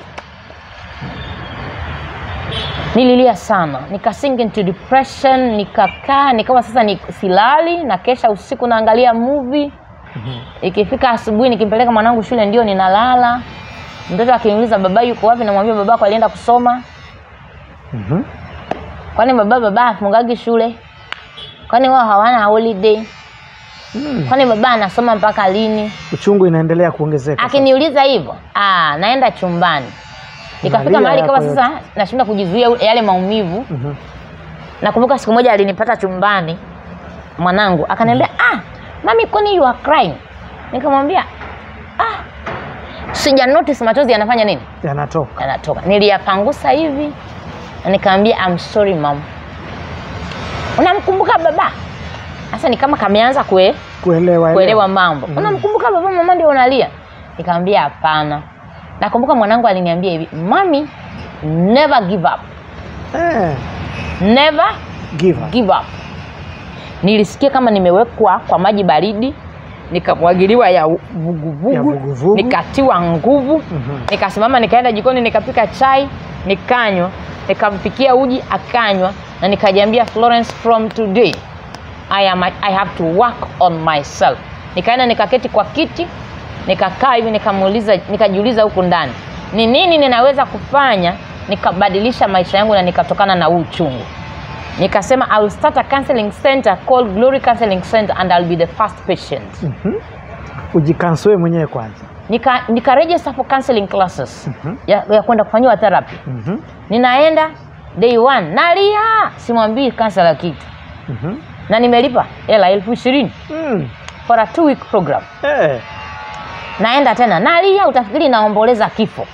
nililia sana nika sink into depression nikakaa nikawa sasa ni silali na kesha usiku naangalia movie ikifika asubuhi nikimpeleka mwanangu shule ndio ninalala mtoto akiniuliza baba yuko wapi namwambia babako alienda kusoma Mhm. kwani baba baba afungagi shule kwani wao hawana holiday Mm. kwani baba anasoma mpaka lini uchungu inaendelea kuongezeka sasa. akiniuliza hivyo ah, naenda chumbani ikafika Unalia mahali kama yako sasa nashindwa kujizuia yale maumivu Mhm. nakumbuka siku moja alinipata chumbani mwanangu akaniambia ah, mami kwani you are crying nikamwambia ah, sija notice machozi yanafanya nini yanatoka yanatoka niliyapangusa hivi na nikaambia I'm sorry mom unamkumbuka baba sasa ni kama kameanza kue, kuelewa kuelewa mambo Mhm. unamkumbuka baba mama ndio unalia nikamwambia hapana nakumbuka mwanangu aliniambia hivi mami never give up eh, never give up. give up nilisikia kama nimewekwa kwa maji baridi nikamwagiliwa ya Ya vuguvugu vuguvugu. nikatiwa nguvu Mhm. nikasimama nikaenda jikoni nikapika chai nikanywa nikampikia uji akanywa na nikajiambia florence from today I, am, i have to work on myself nikaenda nikaketi kwa kiti nikakaa hivi nikamuuliza nikajiuliza huku ndani ni nini ninaweza kufanya nikabadilisha maisha yangu na nikatokana na huu uchungu nikasema I will start a counseling center called Glory Counseling Center and I'll be the first patient Mhm. Ujikansue mwenyewe kwanza. nika, nika register for counseling classes Mhm. ya, ya kwenda kufanyiwa therapy Mhm. ninaenda day one nalia simwambii kansela kitu Mhm. na nimelipa hela elfu ishirini Mm. for a two week program Eh. naenda tena nalia utafikiri naomboleza kifo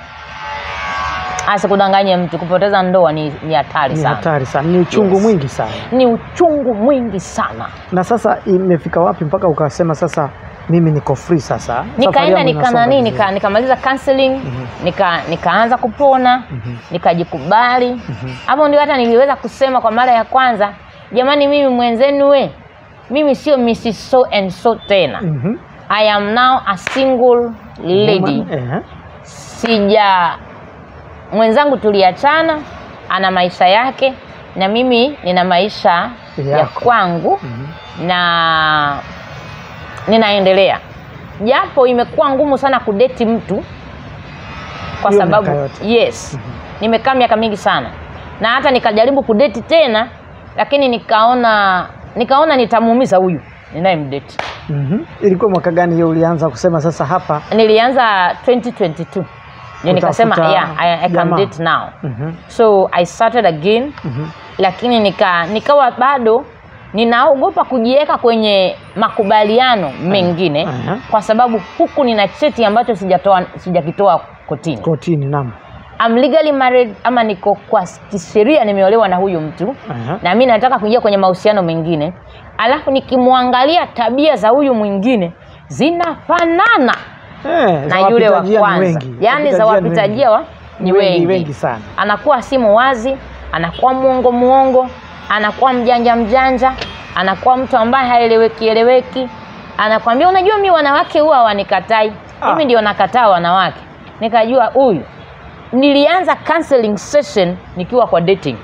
asikudanganye mtu kupoteza ndoa ni ni hatari Ni sana hatari sana, ni uchungu Yes. mwingi sana. ni uchungu mwingi sana Na sasa imefika wapi mpaka ukasema sasa mimi niko free sasa? Safari nikaenda yangu nika inasonga nani vizuri. nika, nikamaliza counseling Mhm. nika nikaanza kupona Mhm. nikajikubali Mhm. hapo ndio hata niliweza kusema kwa mara ya kwanza jamani mimi mwenzenu we mimi sio Mrs. so and so tena Mhm. I am now a single lady Woman, eh. sija mwenzangu tuliachana ana maisha yake na mimi nina maisha ya Yako. kwangu Mhm. na ninaendelea japo imekuwa ngumu sana kudeti mtu kwa Hiyo sababu miaka yote. yes nimekaa miaka mingi sana na hata nikajaribu kudeti tena lakini nikaona nikaona nitamuumiza huyu ninayemdeti Mhm. Ilikuwa mwaka gani hiyo ulianza kusema sasa hapa? nilianza 2022 ndio nikasema Kutafuta yeah, I, I can jamaa. date now Mhm. so i started again Mhm. lakini nika nikawa bado ninaogopa kujiweka kwenye makubaliano mengine Aha. kwa sababu huku nina cheti ambacho sijatoa sijakitoa kotini Kotini, naam. I'm legally married ama niko kwa kisheria nimeolewa na huyu mtu Aha. na mi nataka kuingia kwenye mahusiano mengine alafu nikimwangalia tabia za huyu mwingine zinafanana Eh, za na yule wa wapita njia ni kwanza wengi. yaani za Wapita njia ni wapita wengi. njia wa ni wengi, wengi sana. anakuwa simu wazi anakuwa mwongo mwongo anakuwa mjanja mjanja anakuwa mtu ambaye haeleweki eleweki anakwambia unajua mi wanawake huwa hawanikatai Ah. mimi ndio nakataa wanawake nikajua huyu nilianza counseling session nikiwa kwa dating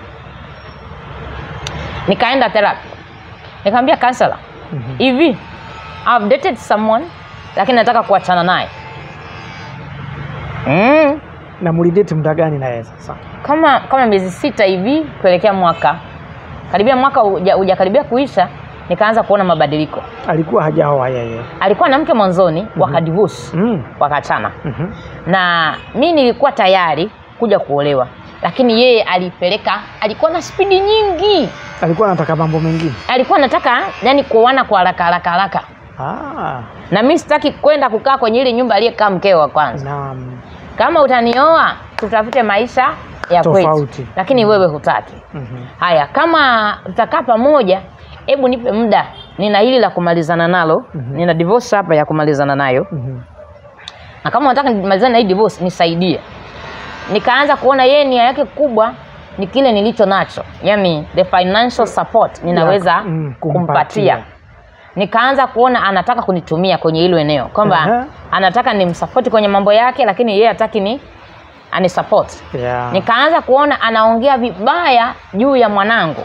nikaenda therapy nikamwambia counselor Mhm. hivi I've dated someone lakini nataka kuachana naye mm. Na mulidate muda gani na yeye sasa? kama kama miezi sita hivi kuelekea mwaka karibia mwaka uja- hujakaribia kuisha nikaanza kuona mabadiliko Alikuwa hajaoa yeye. alikuwa na mke mwanzoni wakadivorce Mm. wakaachana Mhm. na mi nilikuwa tayari kuja kuolewa lakini yeye alipeleka alikuwa na spidi nyingi Alikuwa anataka mambo mengine. alikuwa anataka yani kuoana kwa haraka haraka haraka Ah, na mi sitaki kwenda kukaa kwenye ile nyumba aliyekaa mkeo wa kwanza naam. kama utanioa tutafute maisha ya Tofauti. kwetu lakini wewe hutaki Mhm. haya kama tutakaa pamoja hebu nipe muda nina hili la kumalizana nalo Mhm. nina divorce hapa ya kumalizana nayo Mhm. na kama unataka nimalizane na hii divorce nisaidie nikaanza kuona yeye nia yake kubwa ni kile nilicho nacho yani the financial support ninaweza Ya, mm, kumpatia. kumpatia nikaanza kuona anataka kunitumia kwenye hilo eneo kwamba Aha. anataka nimsapoti kwenye mambo yake lakini yeye hataki ni anisupport Yeah. nikaanza kuona anaongea vibaya juu ya mwanangu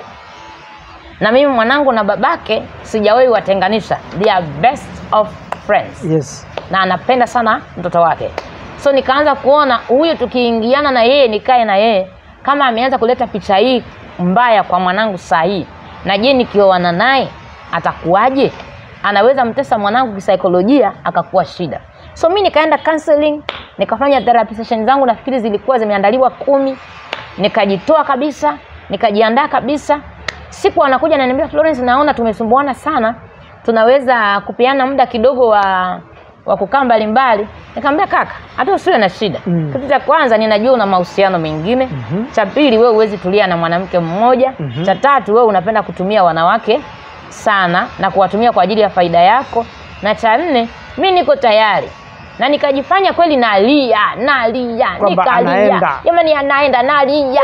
na mimi mwanangu na babake sijawahi watenganisha they are best of friends Yes. na anapenda sana mtoto wake so nikaanza kuona huyu tukiingiana na yeye nikae na yeye kama ameanza kuleta picha hii mbaya kwa mwanangu saa hii na je nikioana naye atakuwaje anaweza mtesa mwanangu kisaikolojia akakuwa shida so mi nikaenda counseling nikafanya therapy session zangu nafikiri zilikuwa zimeandaliwa kumi nikajitoa kabisa nikajiandaa kabisa siku anakuja ananiambia Florence naona tumesumbuana sana tunaweza kupeana muda kidogo wa wa kukaa mbalimbali nikamwambia kaka hata usiwe na shida Mm. kitu cha kwanza ninajua una mahusiano mengine Mhm. cha pili wewe huwezi tulia na mwanamke mmoja Mhm. cha tatu wewe unapenda kutumia wanawake sana na kuwatumia kwa ajili ya faida yako na cha nne mi niko tayari na nikajifanya kweli nalia nalia Kwamba nikalia anaenda. jamani anaenda nalia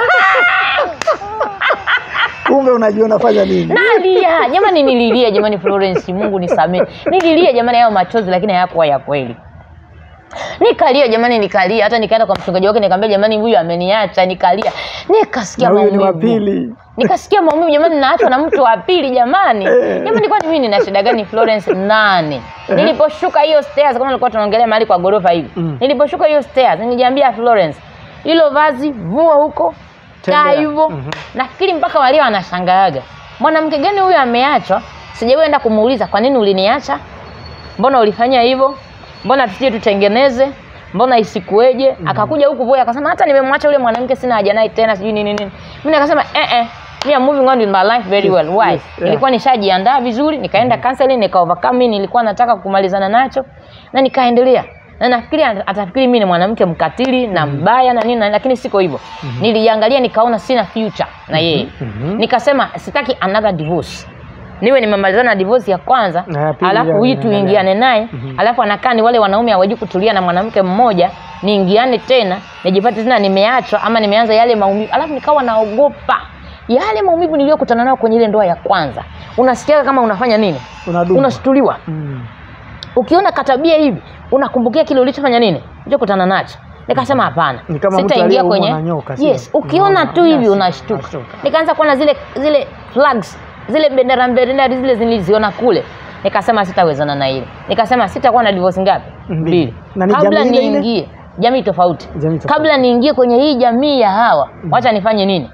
Kumbe unajua unafanya nini? nalia jamani nililia jamani florence mungu nisamee nililia jamani hayo machozi lakini hayakuwa ya kweli nikalia jamani nikalia hata nikaenda kwa mchungaji wake nikamwambia jamani huyu ameniacha nikalia nikasikia na huyu ni wa maumivu pili nikasikia maumivu jamani naachwa na mtu wa pili jamani jamani kwani mimi nina shida gani Florence nane niliposhuka hiyo stairs kama nilikuwa tunaongelea mahali kwa gorofa hivi Mm. niliposhuka hiyo stairs nilijiambia Florence hilo vazi vua huko kaa Tembea. hivyo Mhm. nafikiri mpaka walio wanashangaaga mwanamke gani huyu ameachwa sijaenda kumuuliza kwa nini uliniacha mbona ulifanya hivyo mbona tusije tutengeneze mbona isikueje akakuja huku boy akasema hata nimemwacha yule mwanamke sina haja naye tena sijui nini nini mimi nikasema eh eh me I'm moving on with my life very Yes, well why yes, yeah. nilikuwa nishajiandaa vizuri nikaenda counseling nika overcome mimi nilikuwa nataka kumalizana nacho na nikaendelea na nafikiri at- atafikiri mimi ni mwanamke mkatili na mbaya na nini na- lakini siko hivyo niliangalia nikaona sina future na yeye Mhm. nikasema sitaki another divorce niwe nimemalizana na divorce ya kwanza Na ya pili alafu ya- hii ya- tuingiane naye alafu anakaa ni wale wanaume hawajui kutulia na mwanamke mmoja niingiane tena nijipate tena nimeachwa ama nimeanza yale maumivu alafu nikawa naogopa yale maumivu niliyokutana nayo kwenye ile ndoa ya kwanza unasikia kama unafanya nini Unadumwa. unashtuliwa Mm. ukiona katabia hivi unakumbukia kile ulichofanya nini ulichokutana nacho nikasema hapana Ni kama mtu sitaingia aliyeumwa kwenye na nyoka, sio? yes ukiona Unaona, tu hivi nyasi, unashtuka unashtuka. nikaanza kuona zile zile flags zile bendera bendera zile ziliziona kule nikasema sitawezana na ile nikasema sitakuwa na divorce ngapi Mbili. mbili Na ni kabla jamii ile ile? niingie jamii tofauti Jamii tofauti. kabla niingie kwenye hii jamii ya hawa wacha nifanye nini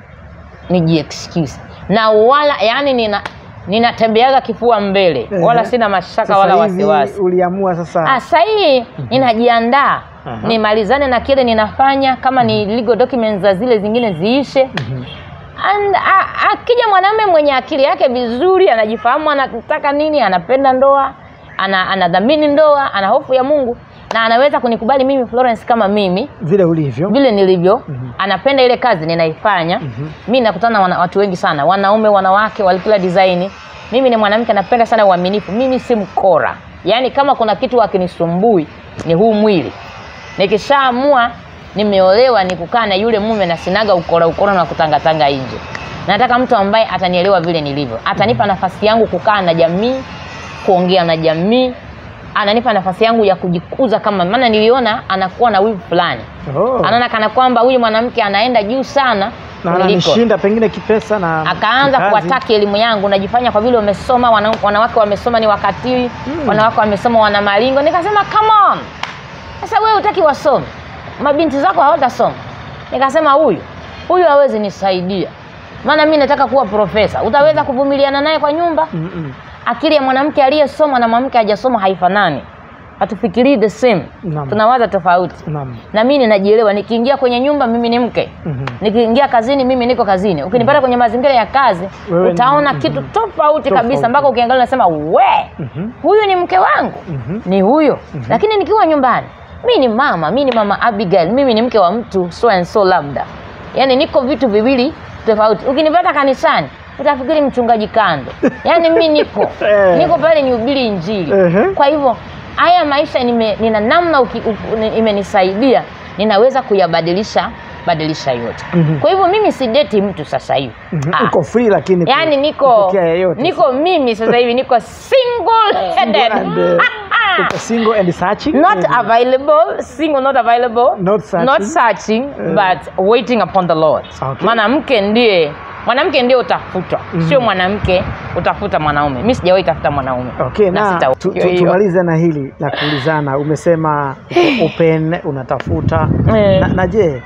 niji excuse na wala yani nina ninatembeaga kifua mbele wala Ehe. sina mashaka Sasa wala hivi wasiwasi uliamua sasa Ah, sasa hii ninajiandaa Aha. nimalizane na kile ninafanya kama ni legal documents za zile zingine ziishe Mhm. And, a- akija mwanamume mwenye akili yake vizuri anajifahamu anataka nini anapenda ndoa ana, anadhamini ndoa ana hofu ya mungu na anaweza kunikubali mimi Florence kama mimi vile ulivyo vile nilivyo Mhm. anapenda ile kazi ninaifanya Mhm. mi nakutana na wana, watu wengi sana wanaume wanawake wa kila design mimi ni mwanamke napenda sana uaminifu mimi si mkora yaani kama kuna kitu akinisumbui ni huu mwili nikishaamua nimeolewa ni kukaa na yule mume na sinaga ukora ukora na kutangatanga nje nataka mtu ambaye atanielewa vile nilivyo atanipa nafasi yangu kukaa na jamii kuongea na jamii ananipa nafasi yangu ya kujikuza kama maana niliona anakuwa na wivu fulani oh. anaona kana kwamba huyu mwanamke anaenda juu sana na kuliko ananishinda pengine kipesa na akaanza kikazi. kuwataki elimu yangu najifanya kwa vile wamesoma wana, wanawake wamesoma ni wakatili Mm. wanawake wamesoma wana malingo nikasema come on sasa wewe utaki wasome mabinti zako hawatasoma nikasema huyu huyu hawezi nisaidia maana mi nataka kuwa profesa utaweza kuvumiliana naye kwa nyumba Mm-mm. akili ya mwanamke aliyesoma na mwanamke hajasoma haifanani hatufikirii the same Naam. tunawaza tofauti Naam. na mimi ninajielewa nikiingia kwenye nyumba mimi ni mke Mhm. nikiingia kazini mimi niko kazini ukinipata kwenye mazingira ya kazi Wewe ni- utaona mhm. kitu tofauti Tofauti. kabisa mpaka ukiangalia unasema we Mhm. huyu ni mke wangu Mhm. ni huyo lakini nikiwa nyumbani mi ni mama mi ni mama abigail mimi ni mke wa mtu so and so labda yaani niko vitu viwili tofauti ukinipata kanisani utafikiri mchungaji kando yaani mi niko Eh. niko pale nihubiri injili Ehe. kwa hivyo haya maisha nime, nina namna uki- u- ni- imenisaidia ninaweza kuyabadilisha badilisha yote Mhm. kwa hivyo mimi sideti mtu sasa hivi Mhm. Ah. uko free lakini yaani ku- niko kupokea yeyote. niko mimi sasa hivi niko single headed Single and, uh, uko single and searching not maybe. available single not available Not searching. not searching Eh. but waiting upon the lord Okay. mwanamke ndiye mwanamke ndiye utafutwa Mhm. sio mwanamke utafuta mwanaume mi sijawahi tafuta mwanaume Okay, na sita- tu, hiyo tu, hiyo. tumalize na hili la kuulizana. Umesema uko open, unatafuta Eh. na, na je,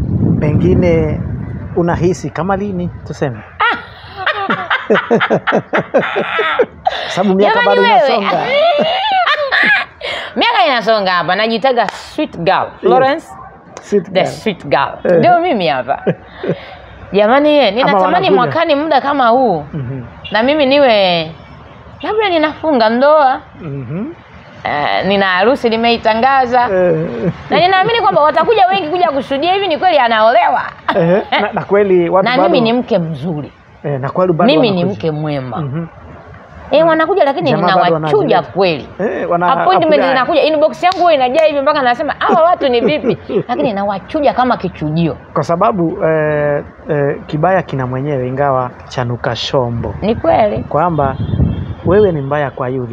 pengine unahisi kama lini tuseme? sababu miaka Jamani bado wewe. inasonga. miaka inasonga hapa najitaga sweet girl Florence Sweet the girl. sweet girl Eh. ndio mimi hapa jamani ye ninatamani wanakuja. mwakani muda kama huu Mhm. na mimi niwe labda ninafunga ndoa Mhm. eh, nina harusi nimeitangaza Eh, na ninaamini kwamba watakuja wengi kuja kushuhudia hivi ni kweli anaolewa eh, na, na kweli watu na bado, mimi ni mke mzuri eh, na kweli bado mimi ni wanakuja. mke mwema Mhm. eh, wanakuja lakini Jamaa bado ninawachuja wanazileta. kweli Eh, wana appointment apply. zinakuja inbox yangu huwa inajaa hivi mpaka nasema hawa watu ni vipi lakini nawachuja kama kichujio kwa sababu eh, eh, kibaya kina mwenyewe ingawa chanuka shombo ni kweli kwamba wewe ni mbaya kwa yule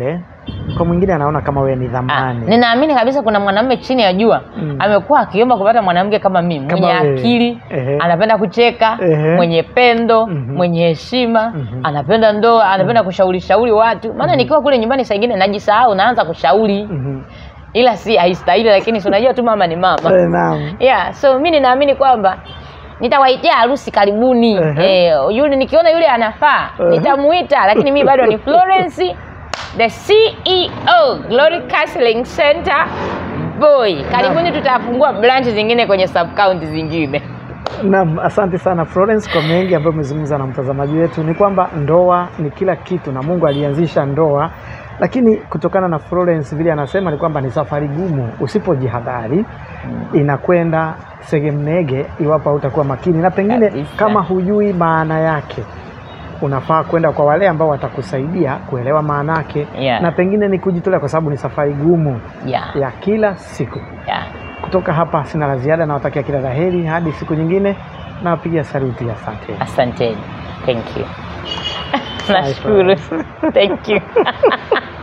kwa mwingine anaona kama wewe ni Ah, dhamani ninaamini kabisa kuna mwanamume chini ya jua Mm. amekuwa akiomba kupata mwanamke kama mimi Kama mwenye wewe. akili Ehe. anapenda kucheka Ehe. mwenye pendo Mhm. mwenye heshima Mhm. anapenda ndoa anapenda kushauri shauri watu maana nikiwa kule nyumbani saa ingine najisahau naanza kushauri Mhm. ila si haistahili lakini si unajua tu mama ni mama Eh, naam yeah so mi ninaamini kwamba nitawaitia harusi karibuni Ehe. eh, yule nikiona yule anafaa Ehe. nitamuita lakini mi bado ni Florence the CEO Glory Counseling Center boy karibuni tutafungua branch zingine kwenye sub county zingine Naam, asante sana Florence kwa mengi ambayo umezungumza na mtazamaji wetu. Ni kwamba ndoa ni kila kitu na Mungu alianzisha ndoa, lakini kutokana na Florence vile anasema ni kwamba ni safari gumu, usipojihadhari inakwenda segemnege iwapo hautakuwa makini, na pengine Kabisa. kama hujui maana yake unafaa kwenda kwa wale ambao watakusaidia kuelewa maana yake Yeah. na pengine ni kujitolea, kwa sababu ni safari gumu yeah, ya kila siku. yeah. Kutoka hapa sina la ziada, nawatakia kila la heri hadi siku nyingine, nawapigia saluti, asante. asanteni thank you Bye, nashukuru thank you